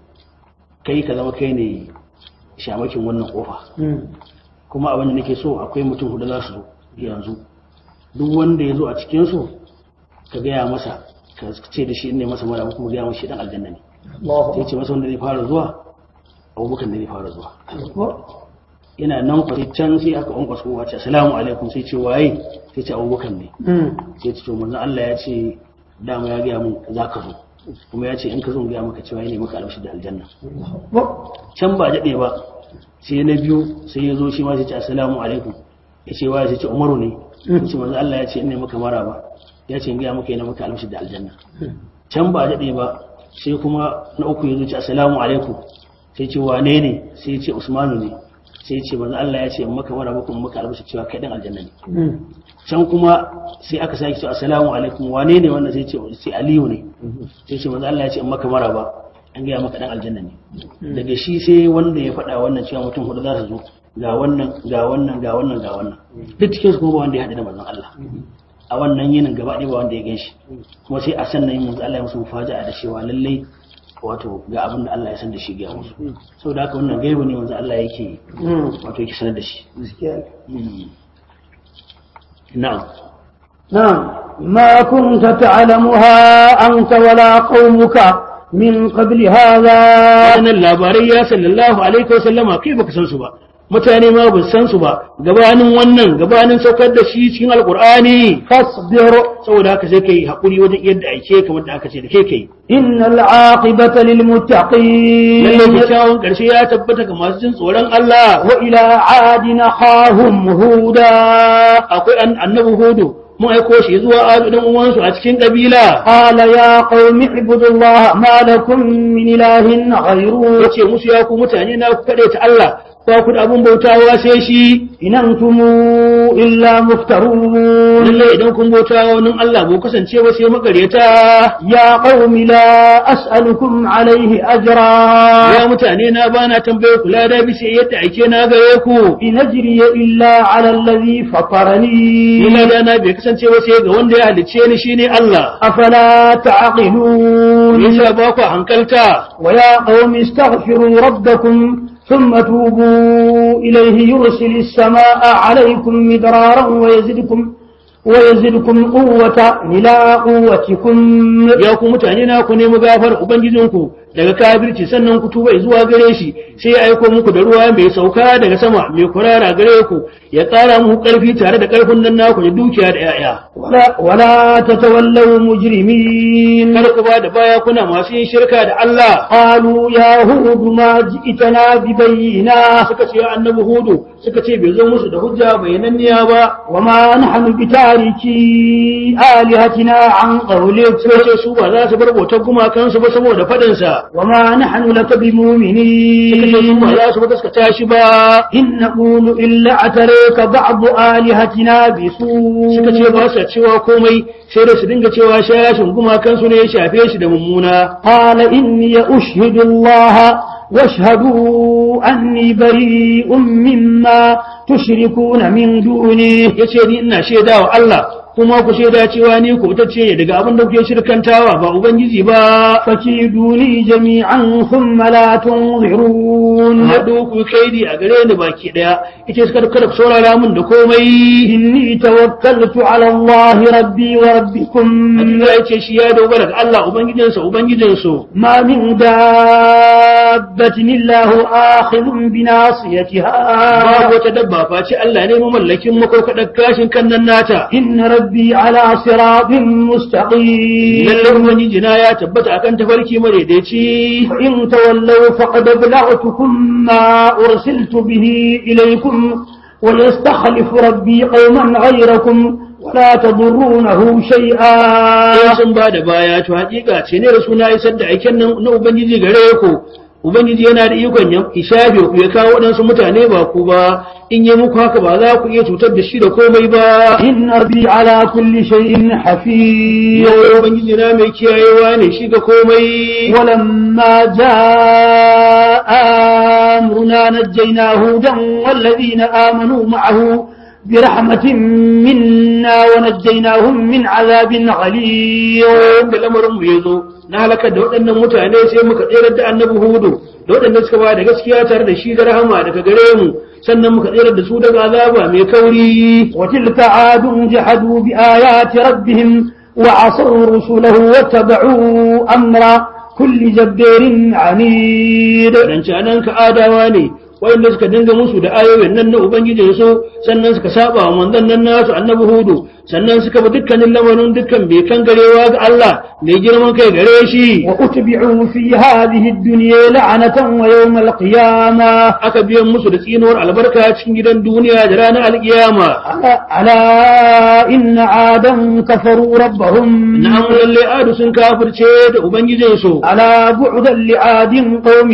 kai ka zama kai ne shamakin wannan kofa مم. kuma abin da nake so akwai mutum hudu za su zo yanzu duk wanda ya zo a cikin su ka gaya masa ka ce da shi ne masa mara kuma gaya masa shi dan aljanna ne الله sai ce masa wanda zai fara zuwa abubakar ne zai fara zuwa أكبر ina nan kwa can sai aka ƙwanƙwasa kowa ce assalamu alaikum sai ce waye sai ce abubakar ne مم. sai ce to manzon Allah ya ce dama ya gaya mun za ka zo kuma ya ce in ka zo in gaya maka cewa ya ne maka albashi da aljanna الله أكبر can ba daɗe ba sai na biyu sai ya zo shi ma sai ce assalamu alaikum ya ce waye sai ce umaru ne ya ce manzon Allah ya ce in ne maka mara ba ya ce in gaya maka yana maka albashi da aljanna can ba daɗe ba sai kuma na uku ya zo ce assalamu alaikum sai ce wane ne sai ya ce usmanu ne sai ya ce manzo Allah ya ce in maka mara muku in maka albashi cewa kai dan aljanna ne مم. can kuma sai aka sake cewa assalamu alaikum wane ne wannan sai ce sai aliyu ne sai ce manzo Allah ya ce in maka mara ba an gaya maka dan aljanna ne daga shi sai wanda ya faɗa wannan cewa mutum hudu za su zo ga wannan ga wannan ga wannan ga wannan duk cikin su kuma ba wanda ya haɗu da manzon Allah a wannan yinin gaba ɗaya ba wanda ya ganshi kuma sai a sannan yin manzo Allah ya musu mufaja'a da cewa lallai wato ga abin da Allah ya san da shi ga musu saboda haka wannan gaibu ne manzo Allah yake مم. wato yake sanar da shi gaskiya na'am نعم ما كنت تعلمها أنت ولا قومك من قبل هذا wannan labarai ya sallallahu alaihi wa sallama kai baka san su ba mutane ma ba san su ba gabanin wannan gabanin saukar da shi cikin alqur'ani فاصبر saboda haka sai kai hakuri wajen yadda aike kamar da aka ce da kai kai إن العاقبة lalle للمتقين kyakkyawan karshe ya tabbata ga masu jin tsoron Allah وإلى عاد أخاهم هودا akwai an- annabi hudu mun aiko shi zuwa adu dan uwansu a cikin kabila قال يا قوم اعبدوا الله ما لكم من إله غيره yace musu ya ku mutane na ku kade ta Allah ba ku da abun bautawa sai shi إن أنتم إلا مفترون lalle idan kun bautawa wani Allah ba ku kasance ba sai makareta يا قوم لا أسألكم عليه أجرا ya mutane na bana tambaye ku lada bisa yadda ake na gare ku إن أجري إلا على الذي فطرني ni lada na bai kasance ba sai ga wanda ya halicce ni shine Allah أفلا تعقلون yasa ba ku hankalta ويا قوم استغفروا ربكم ثم توبوا إليه يرسل السماء عليكم مدرارا ويزدكم ويزدكم قوة إلى قوتكم ya ku mutane na ku nemi gafar ubangijinku daga kafirci sannan ku tuba zuwa gare shi sai ya aiko muku da ruwa mai sauka daga sama mai kurara gare ku ya ƙara muku ƙarfi tare da ƙarfin nan naku da dukiya da 'ya'ya ولا, ولا تتولوا مجرمين kar ku ba da baya kuna masu yin shirka da Allah قالوا يا هود ما جئتنا ببينا suka ce ya annabi hudu suka ce bai zo musu da hujja bayananniya ba وما نحن بتاركي آلهتنا عن قولك suka ce su ba za su bar bautar gumakansu ba saboda faɗinsa وما نحن لك suka ce su بمؤمنين ba za su gaskata shi ba إن نقول إلا اعتريك بعض آلهتنا بسوء suka ce ba sa cewa komai sai da su dinga cewa shashin gumakansu ne ya shafe shi da mummuna قال إني أشهد الله واشهدوا أني بريء مما تشركون من دونه ya ce ni ina shaida wa Allah kuma ku shaida cewa ni ku ce ne daga abin da kuke shirkantawa ba ubangiji ba فكيدوني جميعا ثم لا تنظرون haɗu ku kaidi a gare ni baki ɗaya ita suka kada ku saurara min da komai إني توكلت على الله ربي وربكم Allah ya ce shi ya dogara ga Allah ubangijinsa ubangijinsu ما من دابة إلا هو آخذ بناصيتها babu wata dabba face Allah ne mamallakin makarkadar gashin kan nan nata إن ربي على صراط مستقيم lallai ubangiji na ya tabbata akan tafarki madaidaici فإن تولوا فقد أبلغتكم ما أرسلت به إليكم وليستخلف ربي قوما غيركم ولا تضرونه شيئا in sun ba da baya to hakika ce ne da suna isar da aiken nan na ubangiji gare ku ubangiji yana da ikon ya ishafe ku ya kawo waɗansu mutane ba ku ba in yi muku haka ba za ku iya cutar da shi da komai ba إن ربي على كل شيء حفيظ yau ubangiji na mai kiyayewa ne shi ga komai ولما جاء أمرنا نجينا هودا والذين آمنوا معه برحمة منا ونجيناهم من عذاب غليظ da lamarin mu ya zo na halakar da waɗannan mutane sai muka tsere da annabi hudu da waɗanda suka ba da gaskiya tare da shi da rahama daga gare mu sannan muka tsere da su daga azaba mai kauri وتلك عاد جحدوا بآيات ربهم وعصوا رسله واتبعوا أمر كل جبار عنيد dan canan ka adawa ne wanda suka dinga musu da ayoyin nan na ubangijin su sannan suka saba wa manzon nan nasu annabi hudu sannan suka bi dukkanin lamarin dukkan bai kan garewa ga Allah mai girman kai gare shi وأتبعوا في هذه الدنيا لعنة ويوم القيامة aka biyan musu da tsinuwar albarka cikin gidan duniya da ranar alkiyama ألا ألا إن عادا كفروا ربهم na'am lalle adu sun kafirce da ubangijin su ألا بعدا لعاد قوم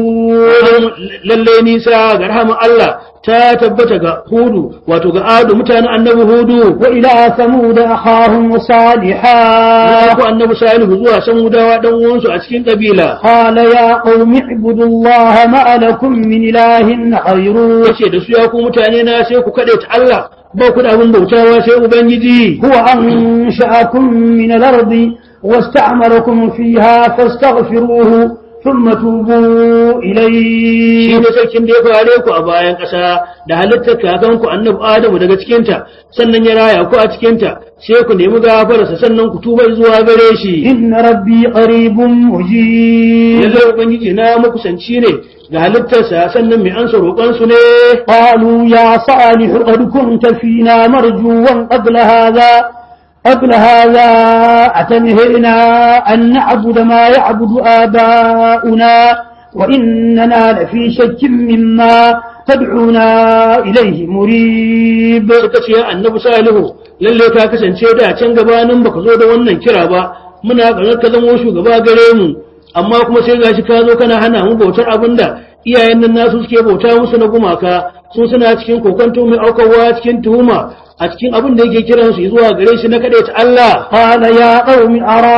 هود lalle nisa ga rahama Allah ta tabbata ga hudu wato ga adu mutanen annabi hudu وإلى ثمود أخاهم صالحا ya ku annabi salihu zuwa san gudawa dan uwansu a cikin kabila قال يا قوم اعبدوا الله ما لكم من إله غيره yace da su ya ku mutane na sai ku kade ta Allah ba ku da abin bautawa sai ubangiji هو أنشأكم من الأرض واستعمركم فيها فاستغفروه ثم توبوا shi إليه ne sarkin da ya fare ku a bayan ƙasa da halittar kakanku annabi Adamu daga cikinta sannan ya raya ku a cikinta sai ku nemi gafararsa sannan ku tuba zuwa gare shi إن ربي قريب مجيب lallai ubangiji na makusanci ne ga halittarsa sannan mai ansa roƙonsu ne قالوا يا صالح قد كنت فينا مرجوا قبل هذا قبل هذا أتنهينا أن نعبد ما يعبد آباؤنا وإننا لفي شك مما تدعونا إليه مريب suka ce ya annabi salihu lalle ka kasance da can gabanin baka zo da wannan kira ba muna ƙarar ka zamo shugaba gare mu amma kuma sai gashi ka zo kana hana mu bautar abinda iyayen nan nasu suke bauta musu na gumaka su suna cikin kokonto mai aukawa cikin tuhuma a cikin abin da yake kiran su zuwa gare shi na ta Allah قال يا قوم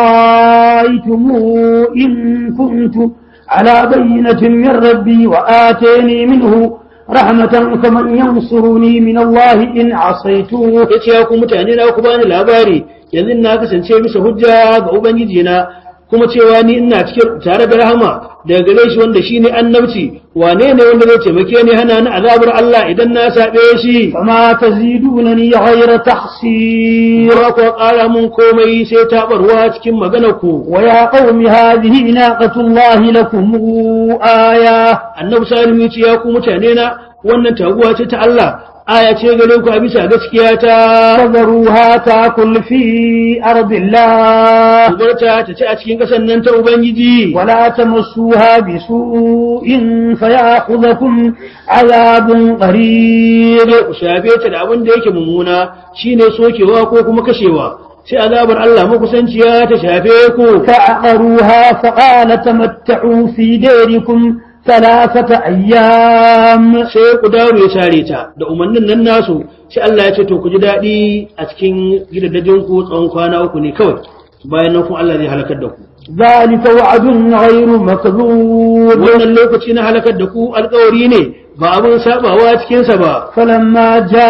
أرأيتم إن كنت على بينة من ربي وآتيني منه رحمة فمن ينصرني من الله إن عصيته ya ce ya ku mutane na ku bani labari yanzu na kasance bisa hujja ga ubangiji na kuma cewa ni ina cikin tare da rahama daga gare shi wanda shine annabci wane ne wanda zai taimake ni hana ni azabar Allah idan na sabe shi فما تزيدونني غير تحصير ba ku ƙara mun komai sai taɓarwa cikin maganar ku ويا قوم هذه ناقة الله لكم آية annabi salihu ya ce ya ku mutane na wannan taguwa ce ta Allah aya ce gare ku a bisa gaskiya ta فذروها تاكل في أرض الله ubarta ta ci a cikin ƙasar nan ta ubangiji ولا تمسوها بسوء فيأخذكم عذاب قريب ku shafe ta da abin da yake mummuna shine sokewa ko kuma kashewa sai azabar Allah makusanciya ta shafe ku فعقروها فقال تمتعوا في ديركم ثلاثة أيام sai ku dawo ya sare ta da umarnin nan nasu sai Allah ya ce to ku ji daɗi a cikin gidajen ku tsawon kwana uku ne kawai bayan nan kuma Allah zai halakar da ku ذلك وعد غير مكذوب wannan lokaci na halakar da ku alkawari ne ba abin sabawa cikinsa ba فلما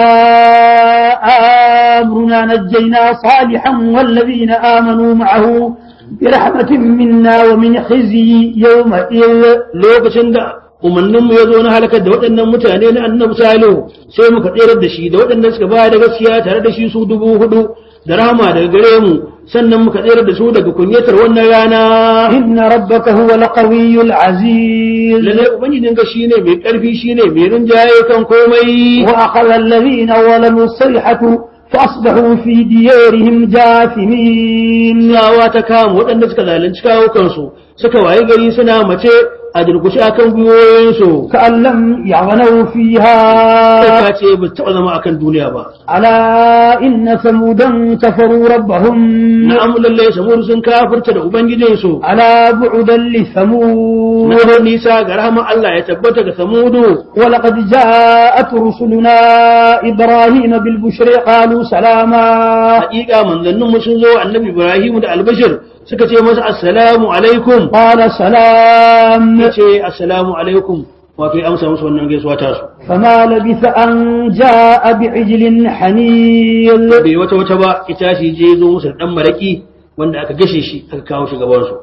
جاء أمرنا نجينا صالحا والذين آمنوا معه برحمة منا ومن خزي يومئذ lokacin da umarninmu ya zo na halakar da waɗannan mutane na annabi salihu sai muka tserar da shi da waɗanda suka ba da gaskiya tare da shi su dubu hudu da rahama daga gare mu sannan muka tserar da su daga kunyatar wannan rana إن ربك هو القوي العزيز lallai ubangijin ka shine mai ƙarfi shine mai rinjaye kan komai وأخذ الذين ظلموا الصيحة فأصبحوا في ديارهم جاثمين Tsawa ta kama waɗanda suka zalunci kawo kansu suka waye gari suna mace a durkushe akan gwiwoyinsu كأن لم يغنوا فيها ta ce ba taɓa zama akan duniya ba ألا إن ثمودا كفروا ربهم na'am lallai samur sun kafirta da ubangijinsu ألا بعدا لثمود na nisa ga rahama Allah ya tabbata ga samudu ولقد جاءت رسلنا إبراهيم بالبشر قالوا سلاما haƙiƙa manzannin mu sun zo annabi Ibrahim da albashir suka ce masa assalamu alaikum قال سلام ya ce assalamu alaikum wato ya amsa musu wannan gaisuwa ta su فما لبث أن جاء بعجل حنيل bai wata wata ba ita shi je zo musu da dan maraki wanda aka gashe shi aka kawo shi gaban su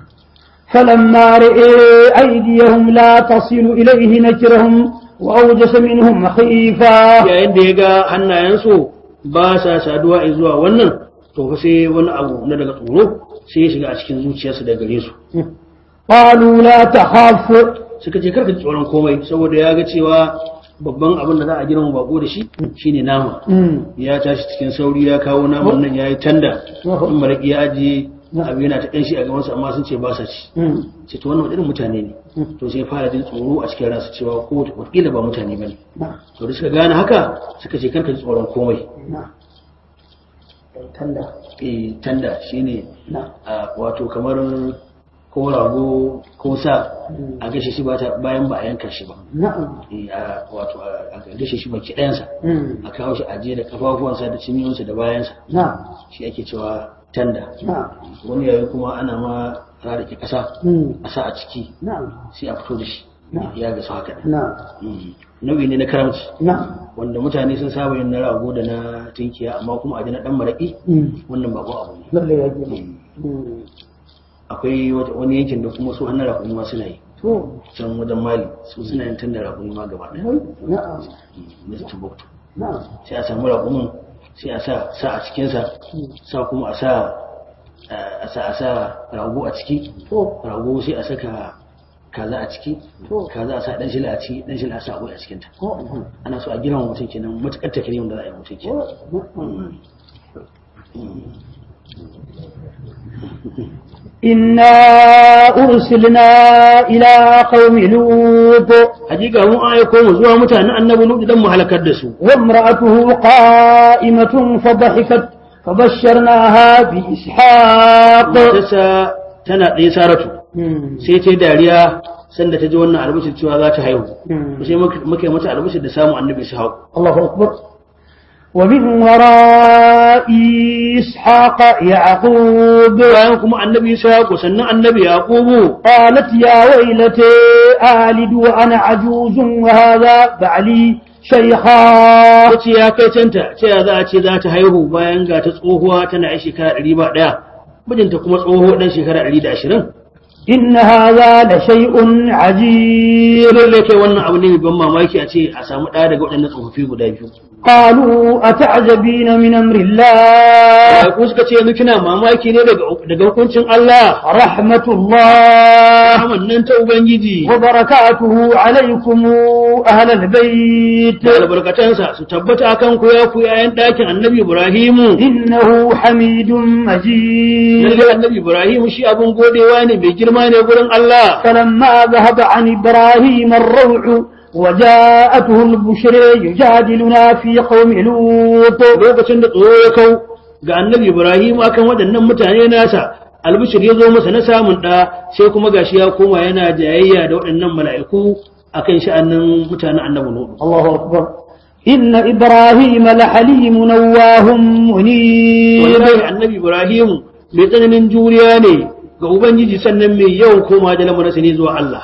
فلما رئي أيديهم لا تصل إليه نكرهم وأوجس منهم خيفة yayin da ya ga hannayensu ba sa saduwa zuwa wannan to fa sai wani abu na daga tsoro sai ya shiga a cikin zuciyarsu da gare su قالوا لا تخاف suka ce karka ji tsoron komai saboda ya ga cewa babban abin da za a girma bako da shi shine nama ya tashi cikin sauri ya kawo naman nan ya yi tanda in maraki ya ajiye abu yana ta ƙanshi a gabansa amma sun ce ba sa ci ce to wannan irin mutane ne to sai fara jin tsoro a cikin ransu cewa ko wataƙila ba mutane ba ne to da suka gane haka suka ce karka ji tsoron komai eh tanda shine a wato kamar ko rago ko sa a gashe shi ba ta- bayan ba a yanka shi ba نعم Eh, a- wato a a gashe shi baki ɗayansa a kawo shi ajiye da kafafuwansa da cinyoyinsa da bayansa نعم shi ake cewa tanda نعم wani yayi kuma ana ma rarrake ƙasa مم. a sa a ciki نعم sai a fito da shi Na'am. ya gasu haka ɗin. نعم Mm. nau'i ne na karamci نعم wanda mutane sun saba yin na rago da na tinkiya amma kuma a ji na ɗan maraƙi مم. wannan ba abu ne لا لا يجب مم. akwai wata- wani yankin da kuma su hannun raƙumi ma suna yi تو can wajen mali su suna yin tun da raƙumi ma gaba ɗaya نعم na Timbuktu نعم sai a samu raƙumin sai a sa sa a cikinsa sa kuma a sa a sa a sa rago a ciki تو rago sai a saka kaza a ciki To. kaza a sa dan shila a ciki dan shila a sa akwai a cikinta تو ana so a girma mutum kenan matuƙar takrimin da za a yi mutum kenan نعم إنا أرسلنا إلى قوم لوط hakika mun aiko mu zuwa mutanen annabi Lut dan mu halakar da su وامرأته قائمة فضحكت فبشرناها بإسحاق matarsa tana ɗaya saratu مم. sai ta yi dariya sanda ta ji wannan albishir cewa za ta haihu مم. sai muka muka yi mata albishir da samun annabi su hau الله أكبر ومن وراء إسحاق يعقوب bayan kuma annabi isa sannan annabi yaqubu قالت يا ويلتي آلد وأنا عجوز وهذا بعلي شيخا yace ya kai canta ce ya za a ce za ta haihu bayan ga ta tsohuwa tana yi shekara ɗari ba ɗaya mijinta kuma tsoho dan shekara 120 إن هذا لشيء عجيب lalle kai wannan abu ne mai ban mamaki a ce a samu ɗaya daga waɗannan tsofaffi guda biyu قالوا أتعجبين من أمر الله ku suka ce yanzu kina mamaki ne daga daga hukuncin Allah رحمة الله rahman nan ta ubangiji وبركاته عليكم أهل البيت da albarkatansa su tabbata akan ku ya ku yayan ɗakin annabi Ibrahimu إنه حميد مجيد lalle annabi Ibrahimu shi abin godewa ne mai girma ne gurin Allah فلما ذهب عن إبراهيم الروع وجاءته البشر يجادلنا في قوم لوط lokacin da tsoro ya kau ga annabi Ibrahim akan waɗannan mutane nasa albishir ya zo masa na samun ɗa sai kuma gashi ya koma yana jayayya da waɗannan mala'iku akan sha'anin mutanen annabi Nuhu الله أكبر إن إبراهيم لحليم نواه منيب wallahi annabi Ibrahim mai tsananin juriya ne ga ubangiji sannan mai yawan koma da lamarinsa ne zuwa Allah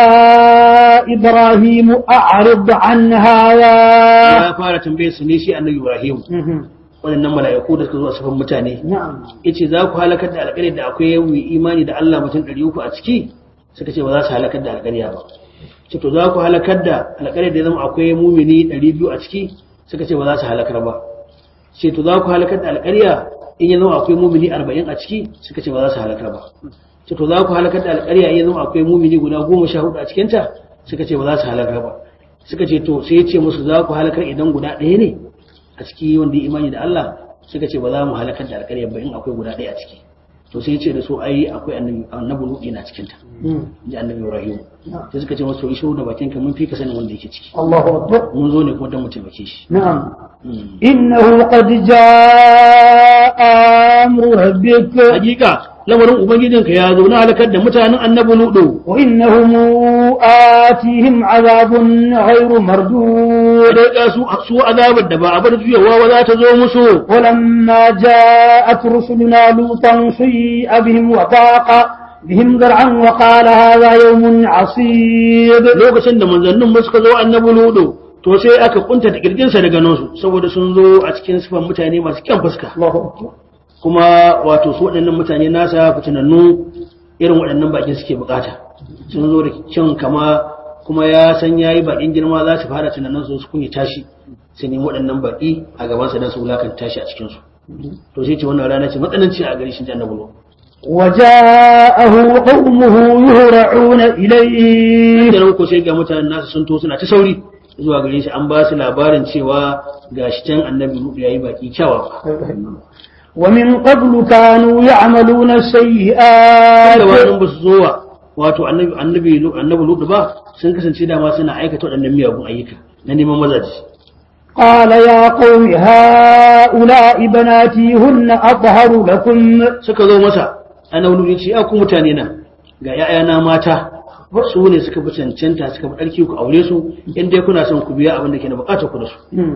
يا إبراهيم أعرض عن هذا ya fara tambaye su ne shi annabi Ibrahim waɗannan mala'iku da suka zo a safan mutane نعم yace za ku halakar da alƙaryar da akwai yawan imani da Allah mutum ɗari uku a ciki suka ce ba za su halakar da alƙarya ba ce to za ku halakar da alƙaryar da ya zama akwai mumini ɗari biyu a ciki suka ce ba za su halakar ba ce to za ku halakar da alƙarya in ya zama akwai mumini arba'in a ciki suka ce ba za su halakar ba ce to za ku halakar da alƙarya in ya zama akwai mumini guda goma sha hudu a cikinta suka ce ba za su halakar ba suka ce to sai ya ce musu za ku halakar idan guda ɗaya ne a ciki wanda ya imani da Allah suka ce ba za mu halakar da alƙarya ba in akwai guda ɗaya a ciki to sai ya ce da su ai akwai annabi annabi Nuhu na cikin ta ji annabi Ibrahim sai suka ce masa to isho da bakin ka mun fi ka sanin wanda yake ciki الله أكبر mun zo ne kuma dan mu taimake shi نعم Mm. إنه قد جاء أمر ربك hakika lamarin ubangijinka ya zo na halakar da mutanen annabi Nuhu وإنهم آتيهم عذاب غير مردود da su su azabar da ba a bar juyawa ba za ta zo musu ولما جاءت رسلنا لوطا سيء بهم وضاق بهم ذرعا وقال هذا يوم عصيب lokacin da manzannin mu suka zo annabi Nuhu to sai aka kunta da kirjinsa daga nasu saboda sun zo a cikin sifan mutane masu kyan fuska الله أكبر kuma wato su waɗannan mutane nasa fitinannu irin waɗannan bakin suke bukata sun zo da kyan kama kuma ya san ya yi bakin girma za su fara tunanin su su kunya tashi su nemi waɗannan baki a gabansa don su wulakan tashi a cikinsu to sai ce wannan rana ce matsananci a gari shi ji annabi Nuhu. وجاءه قومه يهرعون إليه da nan ko sai ga mutanen nasu sun to suna ta sauri zuwa gare shi an ba su labarin cewa gashi can annabi Nuhu yayi baki kyawawa ومن قبل كانوا يعملون السيئات da wannan ba su zo wa wato annabi annabi annabi Nuhu ba sun kasance dama suna aikata waɗannan miyagun ayyuka na neman mazaji قال يا قوم هؤلاء بناتي هن أطهر لكم suka zo masa annabi Nuhu ya ce ya ku mutane na ga ƴaƴana mata su ne suka fi cancanta suka fi ɗarki ku aure su in dai kuna son ku biya abin da ke na bukatar ku da su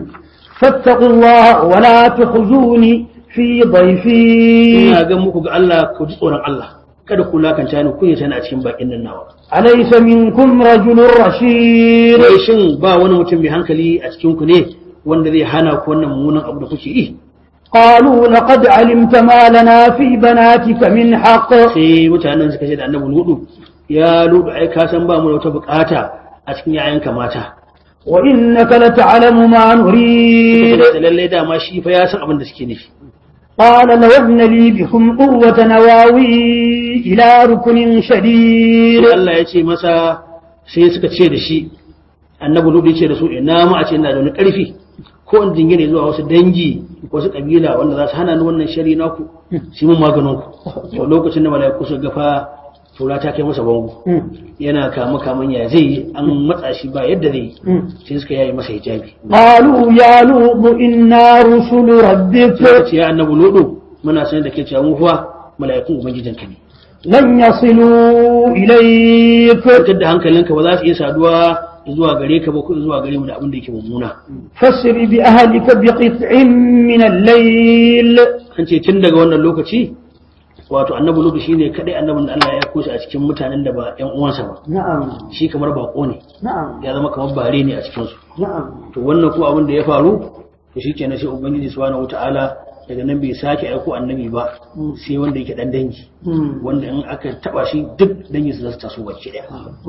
فاتقوا الله ولا تخزوني في ضيفي ina ga muku ga Allah ku ji tsoron Allah kada ku lakanta ni kun yi tana a cikin bakin nan nawa أليس منكم رجل رشيد wai shin ba wani mutum mai hankali a cikin ku ne wanda zai hana ku wannan mummunan abu da kuke yi قالوا لقد علمت ما لنا في بناتك من حق sai mutanen suka ce da annabi ludu ya ludu ai ka san ba mu da wata bukata a cikin yayanka mata وإنك لتعلم ما نريد da lallai dama shi fa ya san abin da suke nufi قال لو أن لي بكم قوة نواوي إلى ركن شديد sai Allah ya ce masa sai suka ce da shi annabi ludu ya ce da su ina ma a ce ina da wani karfi ko in jingine zuwa wasu dangi wasu kabila wanda za su hana ni wannan shari naku shi mun maganin ku to lokacin da malaiku su gafa tura ta kai masa bango yana kama kaman ya zai yi an matsa shi ba yadda zai yi sai suka yayi masa hijabi قالوا يا لوط إنا رسل ربك suka ce ya annabi ludu muna sanar da ke cewa mu fa mala'ikun ubangijinka ne لن يصلوا إليك fitar da hankalinka ba za su iya saduwa zuwa gare ka ba ko zuwa gare mu da abin da yake mummuna فاسر بأهلك بقطع من الليل an ce tun daga wannan lokaci wato annabi ludu shine kadai annabin da Allah ya aiko shi a cikin mutanen da ba ƴan uwansa ba نعم shi kamar bako ne نعم ya zama kamar bare ne a cikin su نعم to wannan ko abin da ya faru to shikenan sai ubangiji subhanahu wataala daga nan bai sake aiko annabi ba sai wanda yake dan dangi wanda in aka taba shi duk dangi su zasu taso baki daya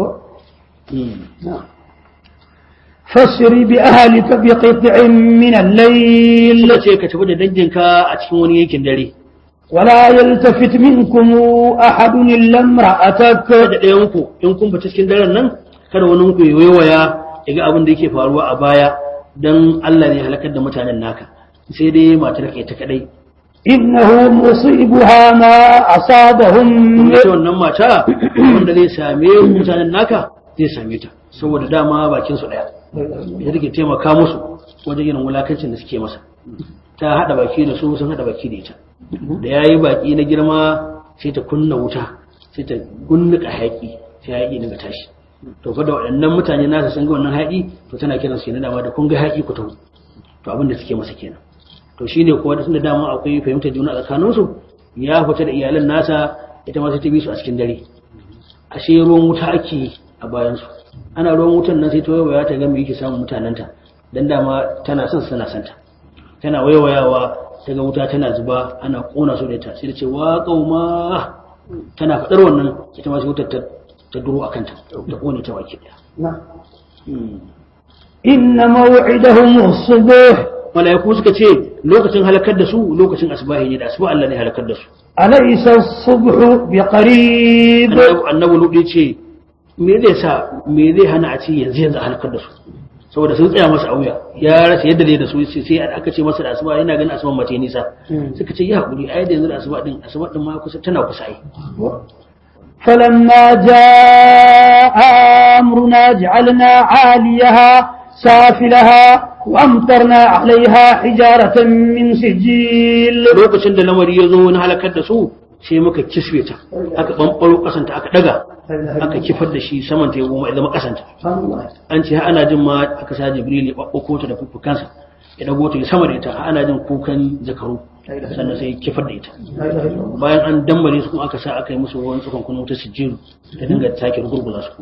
فسر بأهلك بقطع من الليل suka ce ka tafi da danginka a cikin wani yankin dare ولا يلتفت منكم أحد إلا امرأتك da ɗayan ku in kun fita cikin daren nan kada wani ku ya waya ya ga abin da yake faruwa a baya dan Allah ne halakar da mutanen naka sai dai matar ka ta kadai إنه مصيبها ما أصابهم ita wannan mata wanda zai same mutanen naka zai same ta saboda dama bakin su daya ya take taimaka musu wajen irin wulakancin da suke masa ta hada baki da su sun hada baki da ita da yayi baki na girma sai ta kunna wuta sai ta gunnuka hayaki sai hayaki daga tashi to fa da waɗannan mutane nasa sun ga wannan hayaki to tana kiran su ne dama da kun ga hayaki ku taho to abin da suke masa kenan to shine kuwa da tunda dama akwai fahimtar juna a tsakaninsu ya fita da iyalan nasa ita ma sai ta bi su a cikin dare ashe ruwan wuta ake a bayansu ana ruwan wutan nan sai ta waiwaya ta ga me yake samun mutanenta dan dama tana son su tana santa tana waiwayawa ta ga wuta tana zuba ana kona su da ita sai ta ce wa qauma tana fadar wannan ita ma sai wutar ta ta duro akan ta ta kone ta baki daya إن موعدهم الصبح malaiku suka ce lokacin halakar da su lokacin asbahi ne da asuba Allah ne halakar da su أليس الصبح بقريب annabi ludi ce me zai sa me zai hana a ce yanzu yanzu a halakar da su saboda sun tsaya masa a wuya ya rasa yadda zai da su sai sai aka ce masa da asuba yana ganin asuban mace nisa suka ce ya hakuri ai da yanzu da asuba din asuba din ma kusa tana kusa ai فلما جاء أمرنا جعلنا عاليها سافلها وأمطرنا عليها حجارة من سجيل lokacin da lamari ya zo na halakar da su sai muka kiswe ta aka bambaro kasanta aka daga aka kifar da shi saman ta ya goma ya zama kasanta an ce har ana jin ma aka sa jibril ya babbako ta da fuffukansa ya dago ta ya sama da ita har ana jin kukan zakaru sannan sai ya kifar da ita bayan an dambare su kuma aka sa aka yi musu ruwan tsakon kunu ta sijjiru ta dinga take gurgula su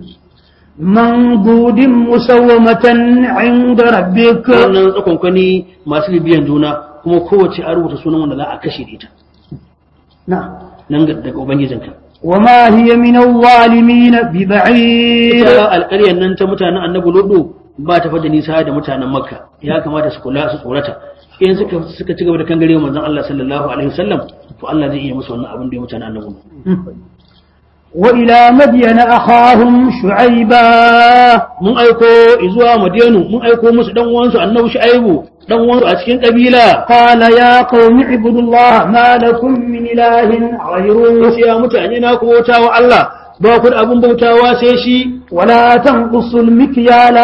منضود مسومة عند ربك wannan tsakon kwani masu bibiyan juna kuma kowace an rubuta sunan wanda za a kashe da ita نعم nan ga- daga ubangijinka وما هي من الظالمين ببعيد ita alƙaryar nan ta mutanen annabi lodo ba ta fada nisa da mutanen makka ya kamata su kula su tsorata in suka suka ci gaba da kangare manzon Allah sallallahu alaihi wasallam to Allah zai iya musu wannan abin da ya mutanen annabi Lut. وإلى مدين أخاهم شعيبا mun aiko zuwa madiyanu mun aiko musu dan uwansu annabi shu'aibu dan uwansu a cikin kabila قال يا قوم اعبدوا الله ما لكم من إله غيره sai ya mutane na ku bautawa Allah ba ku da abin bautawa sai shi ولا تنقصوا المكيال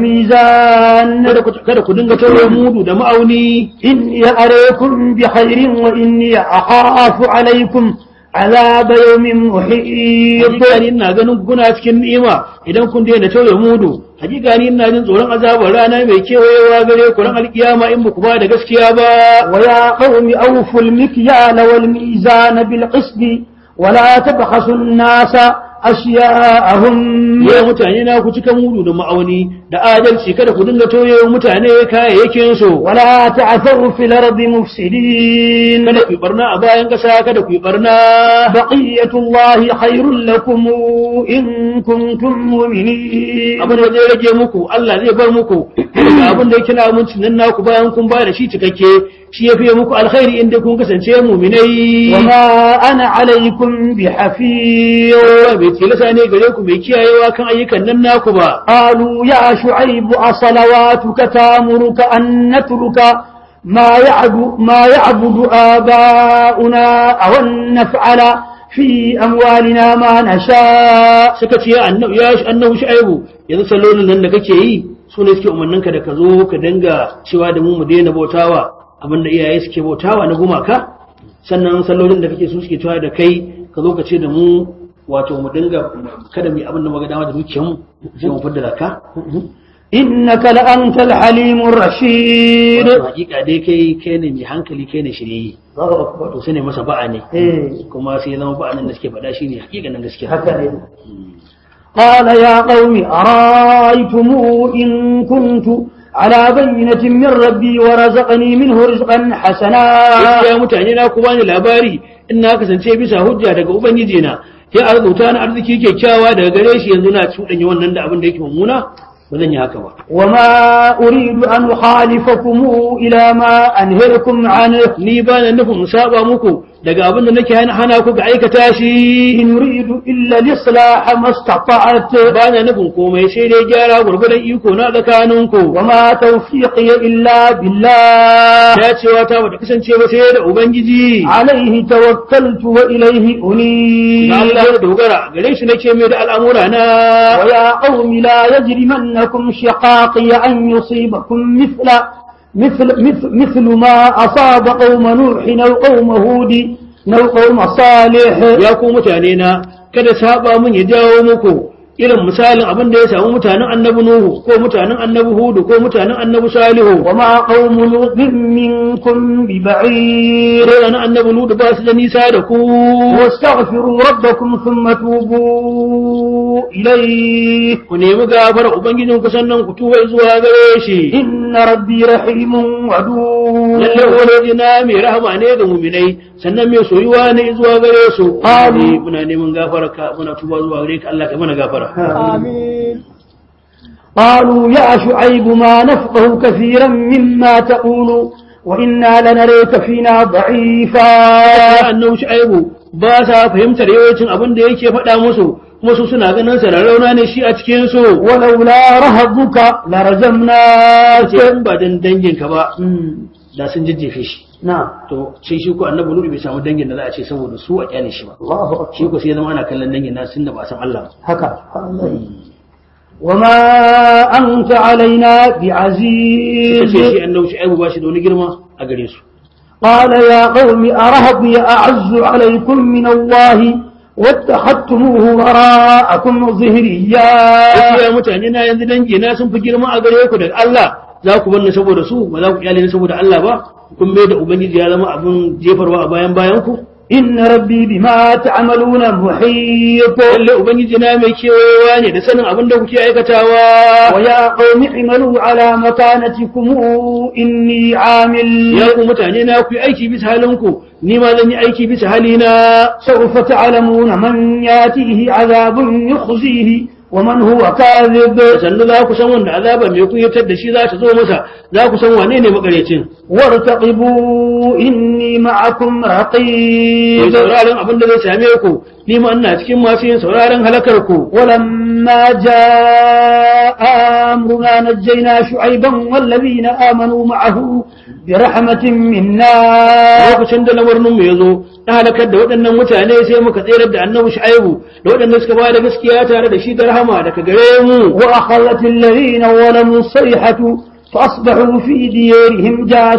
والميزان kada ku kada ku dinga tauye mudu da ma'auni إني أريكم بخير وإني أخاف عليكم عذاب يوم محيط hakika ni ina ganin ku kuna cikin ni'ima idan kun daina tauye mudu hakika ni ina jin tsoron azabar rana mai kewayewa gare ku ran alkiyama in ba ku ba da gaskiya ba ويا قوم أوفوا المكيال والميزان بالقسط ولا تبخسوا الناس أشياءهم ya mutane na ku cika mudu da ma'auni da adalci kada ku dinga tauye wa mutane kayayyakin su ولا تعثوا في الأرض مفسدين kada ku yi barna a bayan kasa kada ku yi barna بقية الله خير لكم إن كنتم مؤمنين abin da zai rage muku Allah zai bar muku daga abin da yake na amincin nan naku bayan kun ba da shi cikakke shi ya fiye muku alkhairi inda kun kasance muminai وما أنا عليكم بحفيظ Allah bai tilasa ne gare ku mai kiyayewa kan ayyukan nan naku ba قالوا يا شعيب أصلواتك تامرك أن نترك ما يعبد, ما يعبد آباؤنا أو أن نفعل في أموالنا ما نشاء suka ce ya annabi ya annabi shu'aibu yanzu sallolin nan da kake yi su ne suke umarnin ka da ka zo ka dinga cewa da mu mu daina bautawa abinda iyaye suke bautawa na gumaka sannan sallolin da kake su suke cewa da kai ka zo ka ce da mu wato mu dinga kada mu yi abin da muka dama da dukiyar mu sai mu fadda zakka إنك لأنت الحليم الرشيد wato hakika dai kai kai ne mai hankali kai ne shirye to sai ne masa ba'a ne إيه. kuma sai ya zama ba'anin da suke faɗa shine hakikanin gaskiya هكذا قال يا قوم أرأيتم إن كنت على بينة من ربي ورزقني منه رزقا حسنا ya mutane na ku bani labari in na kasance bisa hujja daga ubangiji na ya arzuta na arziki kyakkyawa daga gare shi yanzu na cuɗanya wannan da abin da yake mummuna ba zan yi haka ba وما أريد أن أخالفكم إلى ما أنهركم عنه ni ba na nufin in saba muku daga abin da nake hana hana ku ga aikata shi إن أريد إلا الإصلاح ما استطعت ba na nufin komai sai dai gyara gwargwadon iko na tsakaninku وما توفيقي إلا بالله dacewa ta bata kasance ba sai da ubangiji عليه توكلت وإليه na أنيب Allah ya dogara gare shi nake mai da al'amura na ويا قوم لا يجرمنكم شقاقي أن يصيبكم مثل مثل مثل, مثل ما أصاب قوم نوح أو قوم هود أو قوم صالح ya ku mutane na kada saba mun ya jawo muku irin misalin abin da ya samu mutanen annabi nuhu ko mutanen annabi hudu ko mutanen annabi salihu وما قوم لوط منكم ببعيد irin annabi ludu ba su da nisa da ku واستغفروا ربكم ثم توبوا إليه ku nemi gafara ubangijin ku sannan ku tuba zuwa gare shi إن ربي رحيم ودود lalle wani na mai rahama ne ga muminai sannan mai soyuwa ne zuwa gare su Amin. ne muna neman gafara ka muna tuba zuwa gare ka Allah ka mana gafara قالوا يا شعيب ما نفقه كثيرا مما تقول وإنا لنريك فينا ضعيفا annabi shu'aibu ba sa fahimtar yawancin abin da yake faɗa musu kuma su suna ganin sa rarrauna ne shi a cikin su ولولا رهبك لرجمناك sai in ba dan dangin ka ba مم. da sun jajjefe shi نعم to sai shi ko annabi nuhu bai samu dangin da za a ce saboda su a kyale shi ba الله أكبر shi ko sai ya zama ana kallon dangin na sun da ba san Allah ba هكا وما أنت علينا sai shi بعزيز annabi shu'aibu ba shi da wani girma a gare su قال يا قوم أرهبي أعز عليكم من الله واتخذتموه وراءكم ظهريا Yace ya mutane na yanzu dangi na sun fi girma a gare ku daga Allah za ku bar ni saboda su ba za ku kyale ni saboda Allah ba kun mai da ubangiji ya zama abin jefarwa a bayan bayan ku إن ربي بما تعملون محيط lalle ubangiji na mai kewayewa ne da sanin abin da kuke aikatawa ويا قوم اعملوا على مكانتكم إني عامل ya ku mutane na ku yi aiki bisa halinku ni ma zan yi aiki bisa halina سوف تعلمون من ياتيه عذاب يخزيه ومن هو كاذب sannu za ku san wanda azaba mai kuyatar da shi za ta zo masa za ku san wane ne makarecin وارتقبوا إني معكم mai رقيب sauraron abin da zai same ku ni ma ina cikin masu yin sauraron halakar ku ولما جاء أمرنا نجينا شعيبا والذين آمنوا معه برحمة منا lokacin da lamarin mu ya zo na halakar da waɗannan mutane sai muka tsere da annabi shu'aibu da waɗanda suka ba da gaskiya tare da shi da rahama daga gare mu وأخذت الذين ظلموا الصيحة فأصبحوا في ديارهم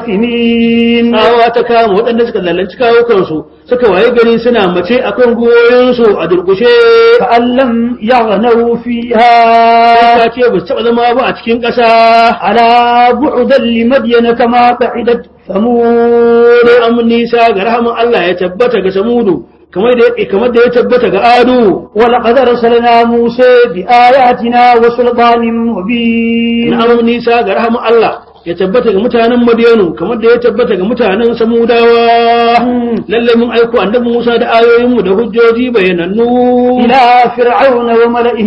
جاثمين tsawa ta kama waɗanda suka lallanci kawo kansu suka waye gari suna mace akan goyoyinsu a durkushe كأن لم يغنوا فيها ta ce ba su taɓa zama ba a cikin ƙasa على بعدا لمدين كما بعدت ثمود da amin nisa ga rahaman Allah ya tabbata ga samudu kamar da ya kamar da ya tabbata ga adu ولقد أرسلنا موسى بآياتنا وسلطان مبين na amin nisa ga rahaman Allah ya tabbata ga mutanen Madiyanu kamar da ya tabbata ga mutanen Samudawa lalle mun aiko annabi Musa da ayoyinmu da hujjoji bayanannu إلى فرعون وملئه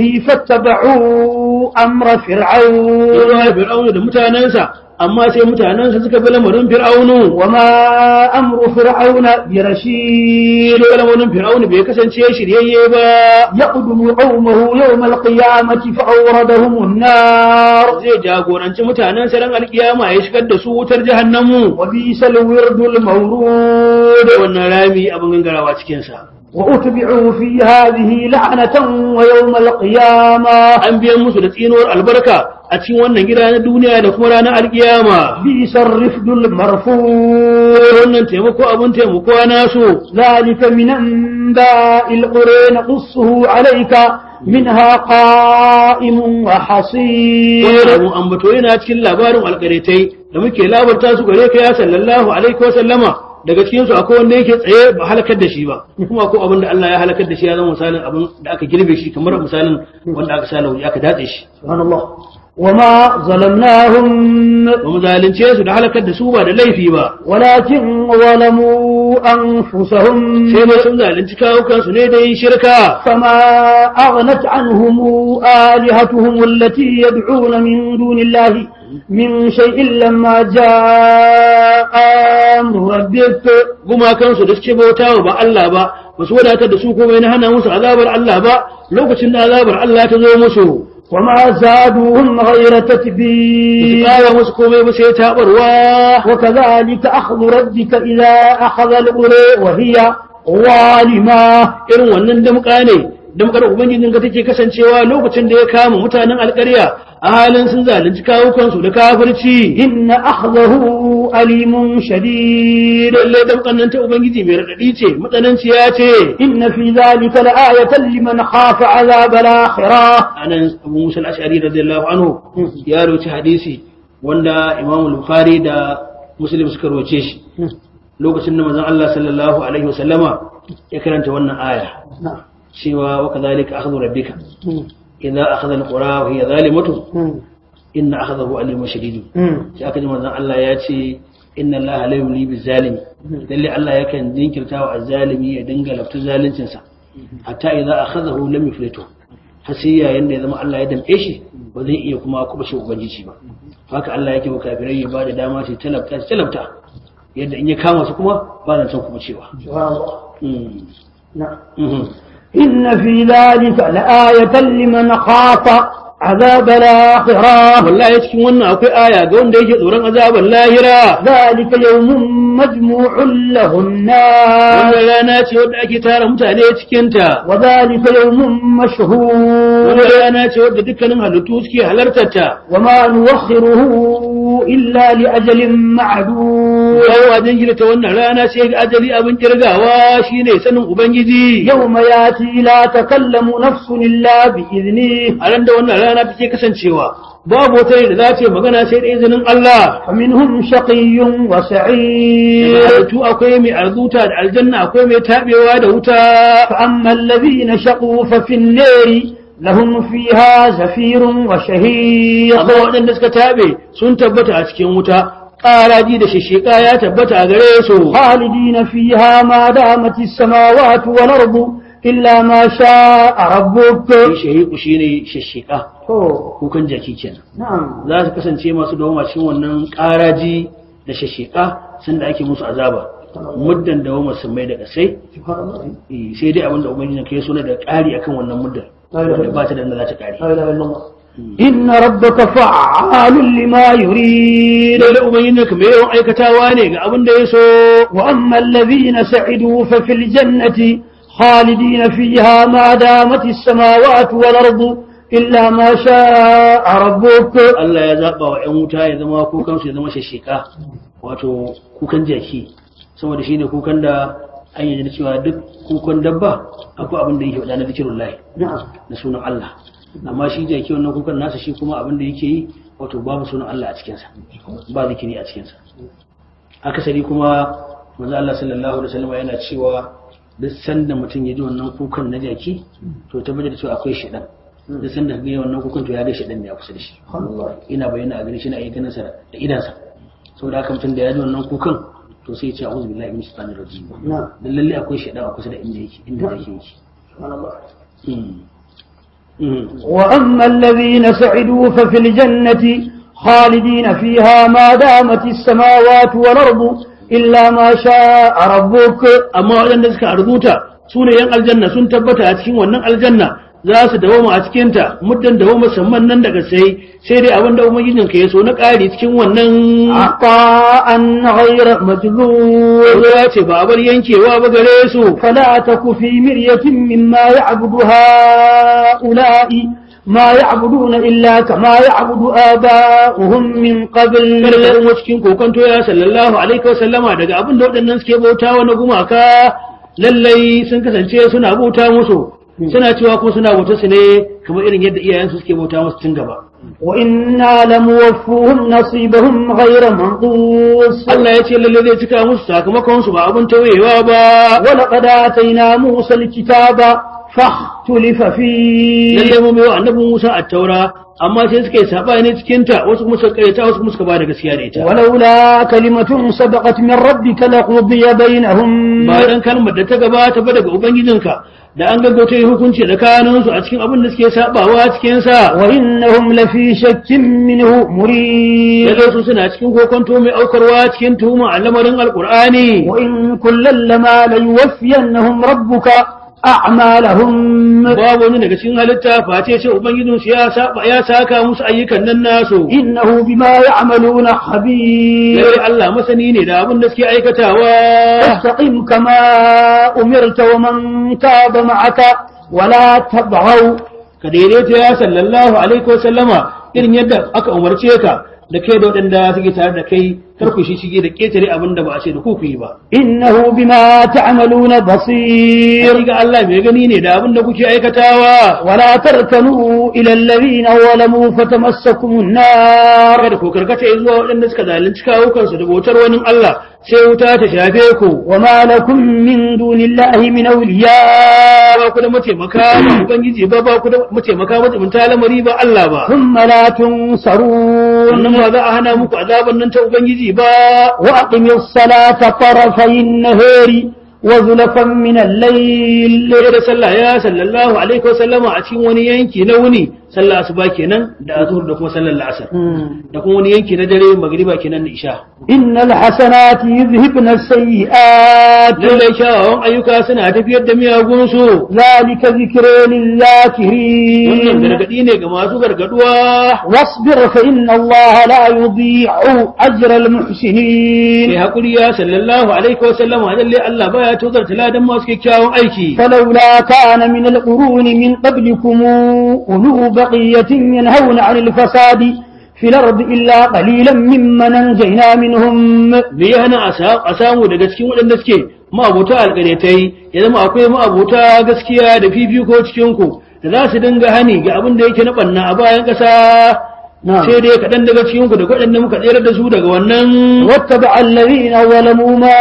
فاتبعوا أمر فرعون zuwa Fir'aunu da mutanensa amma sai mutanensa suka bi lamarin Fir'aunu وما أمر فرعون برشيد shi lamarin Fir'aunu bai kasance shiryayye ba يقدم قومه يوم القيامة فأوردهم النار zai jagoranci mutanensa ran alkiyama ya shigar da su wutar jahannamu وبئس الورد المورود da wannan rami abin gangarawa cikinsa وأتبعوا في هذه لعنة ويوم القيامة an biyan musu da tsinuwar albarka a cikin wannan gida na duniya da kuma ranar alkiyama بئس الرفد المرفود wannan taimako abin taimako nasu ذلك من أنباء القرى نقصه عليك منها قائم وحصير wannan abun ambato yana cikin labarin alƙaritai da muke labarta su gare ka ya sallallahu alaihi wa sallama daga cikin su akwai wanda yake tsaye ba halakar da shi ba kuma akwai abin da Allah ya halakar da shi ya zama misalin abin da aka girbe shi kamar misalin wanda aka sa lauri aka datse shi سبحان الله وما ظلمناهم ba mu zalunce su da halakar da su ba da laifi ba ولكن ظلموا أنفسهم sai dai sun zalunci kawukansu ne da yin shirka فما أغنت عنهم آلهتهم التي يدعون من دون الله من شيء لما جاء أمر ربك gumakansu da suke bautawa ba Allah ba ba su wadatar da su komai na hana musu azabar Allah ba lokacin da azabar Allah ta zo musu وما زادوهم غير ba su تتبير ƙara musu komai ba sai taɓarwa وكذلك أخذ ربك إذا أخذ القرى وهي ظالمة irin wannan damƙa ne damƙar ubangijin ka take kasancewa lokacin da ya kama mutanen alƙarya a halin sun zalunci kawukansu da kafirci إن أخذه أليم شديد lalle damƙan nan ta ubangiji mai raɗaɗi ce matsananciya ce إن في ذلك لآية لمن خاف عذاب الآخرة anan abu musa al-ash'ari radiyallahu anhu ya rawaci hadisi wanda imam al-bukhari da muslim suka rawace shi lokacin da manzon Allah sallallahu alaihi wasallama ya karanta wannan aya نعم cewa wa kadhalika akhdhu rabbika idza akhadha al-qura wa hiya zalimatu inna akhdahu alimun shadid sai aka ji manzon Allah ya ce inna Allah la yumli bizalimi lalle Allah yakan jinkirta wa azzalimi ya dinga lafta zaluncin sa hatta idza akhadahu lam yuflitu har sai yayin da ya zama Allah ya damƙe shi ba zai iya kuma kubashe ubangiji ba haka Allah yake wa kafirai ya bada dama su talabta su talabta yadda in ya kama su kuma ba zan san kuma cewa سبحان الله Mm. نعم Mhm. إن في ذلك لآية لمن خاف عذاب الآخرة wallahi cikin wannan akwai aya ga wanda yake tsoron azabar lahira ذلك يوم مجموع له الناس wannan rana ce wadda ake tara mutane cikinta وذلك يوم مشهور wannan rana ce wadda dukkanin halittu suke halartar ta وما نوخره إلا لأجل معدود yawa jinkirta wannan rana sai ga ajali abin kirgawa shine sanin ubangiji يوم ياتي لا تكلم نفس إلا بإذنه a ran da wannan rana take kasancewa babu wata rai da za ta yi magana sai da izinin Allah فمنهم شقي وسعيد halittu akwai mai arzuta da aljanna akwai mai tabewa da wuta فأما الذين شقوا ففي النار لهم فيها زفير وشهيق amma waɗanda suka tabe sun tabbata a cikin wuta ƙaraji da shishika ya tabbata a gare su خالدين فيها ما دامت السماوات والأرض إلا ما شاء ربك shahiku shine shishika أوه. kukan jaki kenan نعم za su kasance masu dawoma cikin wannan ƙaraji da shishika sanda ake musu azaba muddan dawoma sun mai da kasai سبحان الله Eh, sai dai abinda ubangiji kai suna da ƙari akan wannan muddan wanda ba ta da inda za ta ƙari لا إله إلا الله إن ربك فعال لما يريد lalle ubangiji ka mai yawan aikatawa ne ga abin da ya so وأما الذين سعدوا ففي الجنة خالدين فيها ما دامت السماوات والأرض إلا ما شاء ربك Allah ya zaɓa wa 'yan wuta ya zama kukansu ya zama shashika wato kukan jaki saboda shi ne kukan da an yi cewa duk kukan dabba akwai abin da yake faɗa na zikirun lahi نعم na sunan Allah amma shi jaki wannan kukan nasa shi kuma abin da yake yi wato babu sunan Allah a cikinsa ba zikiri a cikinsa akasari kuma manzo Allah sallallahu alaihi wasallam yana cewa duk sanda mutum ya ji wannan kukan na jaki to tabbatar da cewa akwai shedan duk sanda ga wannan kukan to ya ga shedan ne a kusa da shi ina bayyana a gani shi na iya ganin sa da idansa saboda haka mutum da ya ji wannan kukan to sai ya ce a'udhu billahi minash shaitanir rajim نعم dan lalle akwai shedan a kusa da inda yake inda yake yake سبحان الله Mm. Mm. وأما الذين سعدوا ففي الجنة خالدين فيها ما دامت السماوات والأرض إلا ما شاء ربك amma waɗanda suka arzuta su ne yan aljanna sun tabbata a cikin wannan aljanna za su dawoma a cikinta muddan dawoma musamman nan daga sai sai dai abin da ubangijin ka ya so na ƙari cikin wannan عطاء غير مجذور ya ce ba a bar yankewa ba gare su فلا تك في مرية مما يعبد هؤلاء ما يعبدون إلا كما يعبد آباؤهم من قبل kada ka zama cikin kokonto ya sallallahu alaihi wa sallama daga abin da waɗannan suke bautawa na gumaka lallai sun kasance suna bauta musu suna cewa ko suna bauta su ne kamar irin yadda iyayensu suke bauta musu tun gaba وإنا لموفوهم نصيبهم غير منقوص Allah ya ce lalle zai cika musu sakamakon su ba abin tawayewa ba ولقد آتينا موسى الكتاب فاختلف فيه lalle mu bai wa annabi Musa a taura amma sai suka yi sabani cikin ta wasu kuma suka karyata wasu kuma suka bada gaskiya da ita ولولا كلمة سبقت من ربك لقضي بينهم ba dan kalmar da ta gabata ba daga ubangijinka da an gaggauta yi hukunci tsakanin su a cikin abin da suke sabawa cikin sa وإنهم لفي شك منه مريب lalle su suna cikin kokonto mai aukarwa cikin tuhuma a lamarin alqur'ani وإن كلا لما ليوفينهم ربك أعمالهم babu wani daga cikin halitta face sai ubangijin su ya saba ya saka musu ayyukan nan nasu إنه بما يعملون خبير lalle Allah masani ne da abin da suke aikatawa فاستقم كما أمرت ومن تاب معك ولا تبغوا ka daidaita ya sallallahu alaihi wa sallama irin yadda aka umarce ka da kai da waɗanda suke tare da kai kar ku shi shige da ketare abin da ba a ce da ku ku yi ba إنه بما تعملون بصير sai ga Allah mai gani ne da abin da kuke aikatawa ولا تركنوا إلى الذين ظلموا فتمسكم النار kada ku karkata zuwa waɗanda suka zalunci kawo kansu da bautar wani Allah sai wuta ta shafe ku وما لكم من دون الله من أولياء ba ku da mataimaka ba ubangiji ba ba ku da mataimaka mataimanta lamari ba Allah ba ثم لا تنصرون wannan ba za a hana muku azaban nan ta ubangiji ba وأقم الصلاة طرفي النهار وزلفا من الليل lura da sallah ya sallallahu alaihi wasallama a cikin wani yanki na wuni sallah asuba kenan da azhur da kuma sallar la'asar da kuma wani yanki na dare magriba kenan da isha إن الحسنات يذهبن السيئات lallai kyawawan ayyuka suna tafiyar da miyagun su ذلك ذكر wannan للذاكرين gargadi ne ga masu gargaduwa واصبر فإن الله لا يضيع أجر mai المحسنين hakuri ya sallallahu alaihi wasallama lallai Allah baya tozarta ladan masu kyakkyawan aiki فلولا كان من القرون من قبلكم أولو بقية ينهون عن الفساد في الأرض إلا قليلا ممن أنجينا منهم me ya hana a sa- a samu daga cikin waɗanda suke ma'abuta alƙaryatai ya zama akwai ma'abuta gaskiya da fifiko cikin ku da za su dinga hani ga abin da yake na ɓanna a bayan ƙasa نعم. sai dai kaɗan daga cikin ku da waɗanda muka tsere da su daga wannan واتبع الذين ظلموا ما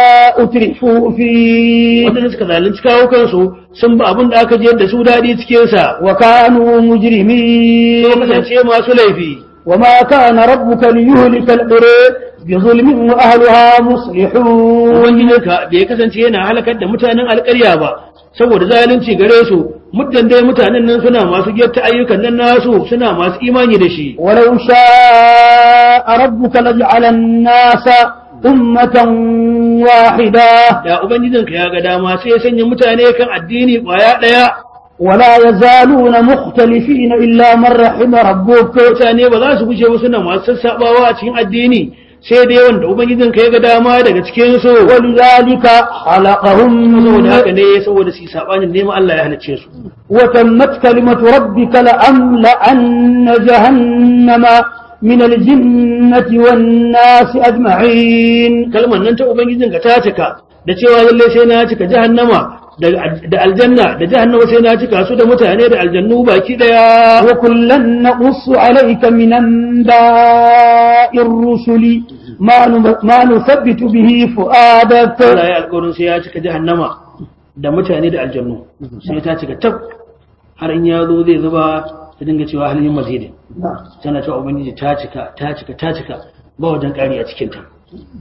أترفوا فيه waɗanda suka zalunci kawo kansu sun ba abin da aka jiyar da su daɗi cikin sa وكانوا sun مجرمين kasance masu laifi وما كان ربك ليهلك القرى بظلم وأهلها مصلحون ubangijinka bai kasance yana halakar da mutanen alƙarya ba saboda zalunci gare su muddan dai mutanen nan suna masu gyatta ayyukan nan nasu suna masu imani da shi ولو شاء ربك لجعل الناس أمة واحدة da ubangijinka ya ga dama sai ya sanya mutane kan addini kwaya ɗaya ولا يزالون مختلفين إلا من رحم ربك mutane ba za su guje ba suna masu sassaɓawa a cikin addini sai dai wanda ubangijinka ya ga dama daga cikin su ولذلك خلقهم saboda haka ne saboda su yi saɓanin neman Allah ya halicce su وتمت كلمة ربك لأملأن جهنم من الجنة والناس أجمعين kalmar nan ta ubangijinka ta cika da cewa lalle sai na cika jahannama da da aljanna da jahannama sai na cika su da mutane da aljannu baki daya وكلا نقص عليك من أنباء الرسل ما نم- ما نثبت به فؤادك Allah ya alƙawarin sai ya cika jahannama da mutane da aljannu sai ta cika tab har in ya zo zai zuba ta dinga cewa halin mazidin tana cewa ubangiji ta cika ta cika ta cika ba wajen ƙari a cikin ta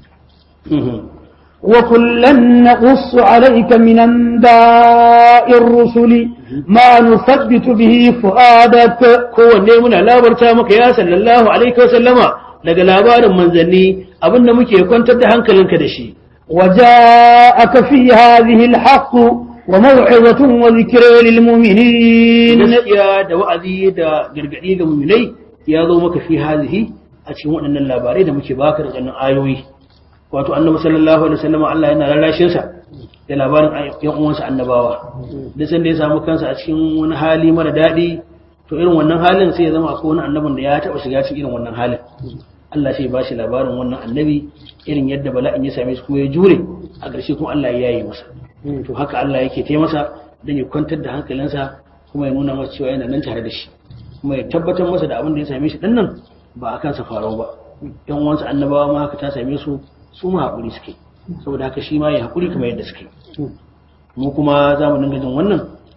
وكلا نقص عليك من أنباء الرسل ما نثبت به فؤادك kowanne muna labarta maka ya sallallahu alaihi wa sallama daga labarin manzanni abinda muke kwantar da hankalinka da shi وجاءك في هذه الحق وموعظة وذكر للمؤمنين gaskiya da wa'azi da gargadi ga muminai ya zo maka fi hazihi a cikin waɗannan labarai da muke baka da wannan ayoyi wato annabi sallallahu alaihi wasallam Allah yana rarrashin sa da labarin yan uwansa annabawa da san da ya samu kansa a cikin wani hali mara daɗi to irin wannan halin sai ya zama akwai wani annabin da ya taɓa shiga cikin irin wannan halin Allah sai ya bashi labarin wannan annabi irin yadda bala'in ya same shi kuma ya jure a ƙarshe kuma Allah ya yi masa to haka Allah yake taimaka masa don ya kwantar da hankalinsa kuma ya nuna masa cewa yana nan tare da shi kuma ya tabbatar masa da abin da ya same shi dinnan ba a kansa farau ba yan uwansa annabawa ma haka ta same su su ma haƙuri suke saboda haka shi ma ya haƙuri kamar yadda suke mu kuma za mu dinga jin wannan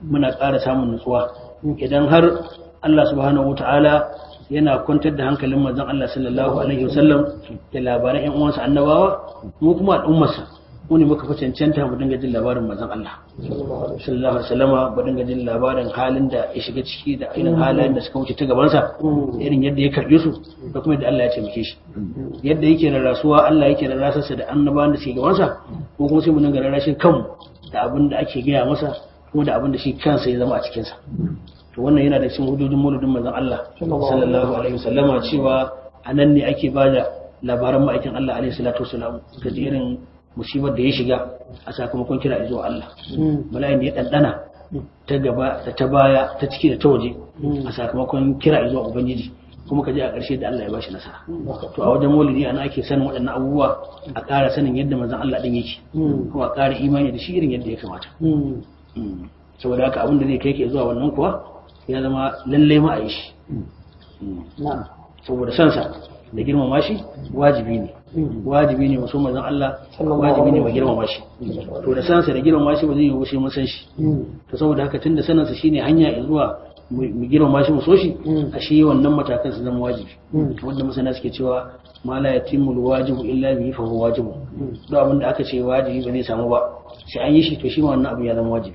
muna ƙara samun nutsuwa idan har Allah subhanahu wata'ala yana kwantar da hankalin manzon Allah sallallahu alaihi wasallam da labaran ƴan uwansa annabawa mu kuma al'ummarsa mu ne muka fi cancanta mu dinga jin labarin manzon Allah sallallahu alaihi wasallama mu dinga jin labarin halin da ya shiga ciki da irin halayen da suka wuce ta gabansa irin yadda ya karbe su da kuma yadda Allah ya taimake shi yadda yake da rasuwa Allah yake da rasarsa da annabawan da suke gabansa ko kuma sai mu dinga rarrashin kanmu da abin da ake gaya masa kuma da abin da shi kansa ya zama a cikinsa to wannan yana da cikin hududin mauludin manzon Allah sallallahu alaihi wasallama cewa a nan ne ake bada labaran ma'aikin Allah alaihi salatu wasalam ga irin musibar da ya shiga a sakamakon kira zuwa Allah bala'in da ya ɗanɗana ta gaba da ta baya ta ciki da ta waje a sakamakon kira zuwa ubangiji kuma ka je a ƙarshe da Allah ya bashi nasara to a wajen maulidi ana ake sanin waɗannan abubuwa a ƙara sanin yadda manzon Allah ɗin yake kuma a ƙara imani da shi irin yadda ya kamata saboda haka abin da zai kai ke zuwa wannan kuwa ya zama lallai ma a yi shi saboda sansa da girmama shi wajibi ne wajibi ne wasu manzon Allah wajibi ne mu girmama shi to da sansa da girmama shi ba zai yi sai mun san shi to saboda haka tunda sanansa shine hanya zuwa mu girmama shi mu so shi a shi wannan matakan su zama wajibi wanda masana suke cewa ma la yatimul wajibu illa bihi fa huwa wajibu duk abin da aka ce wajibi ba zai samu ba sai an yi shi to shi ma wannan abu ya zama wajibi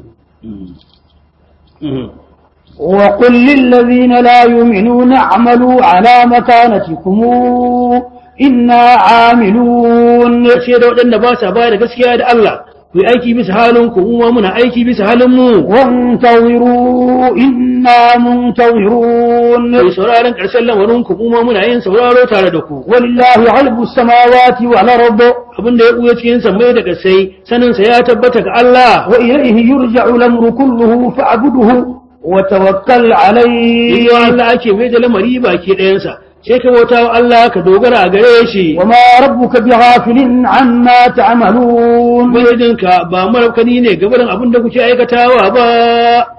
وقل للذين لا يؤمنون اعملوا على مكانتكم إنا عاملون sai da waɗanda ba sa bayar da gaskiya da Allah ku yi aiki bisa halin ku mu muna aiki bisa halin mu وانتظروا إنا منتظرون kai sauraron ƙarshen lamarin ku mu muna yin sauraro tare da ku ولله غلب السماوات والأرض abin da ya buya cikin sammai da kasai sanin sa ya tabbata ga Allah وإليه يرجع الأمر كله فاعبده وتوكل عليه Iyo Allah ake mai da lamari baki ɗayansa sai ka bauta wa Allah ka dogara a gare shi وما ربك بغافل عما تعملون Ubangijinka ba marabkani ne gabarin abin da kuke aikatawa ba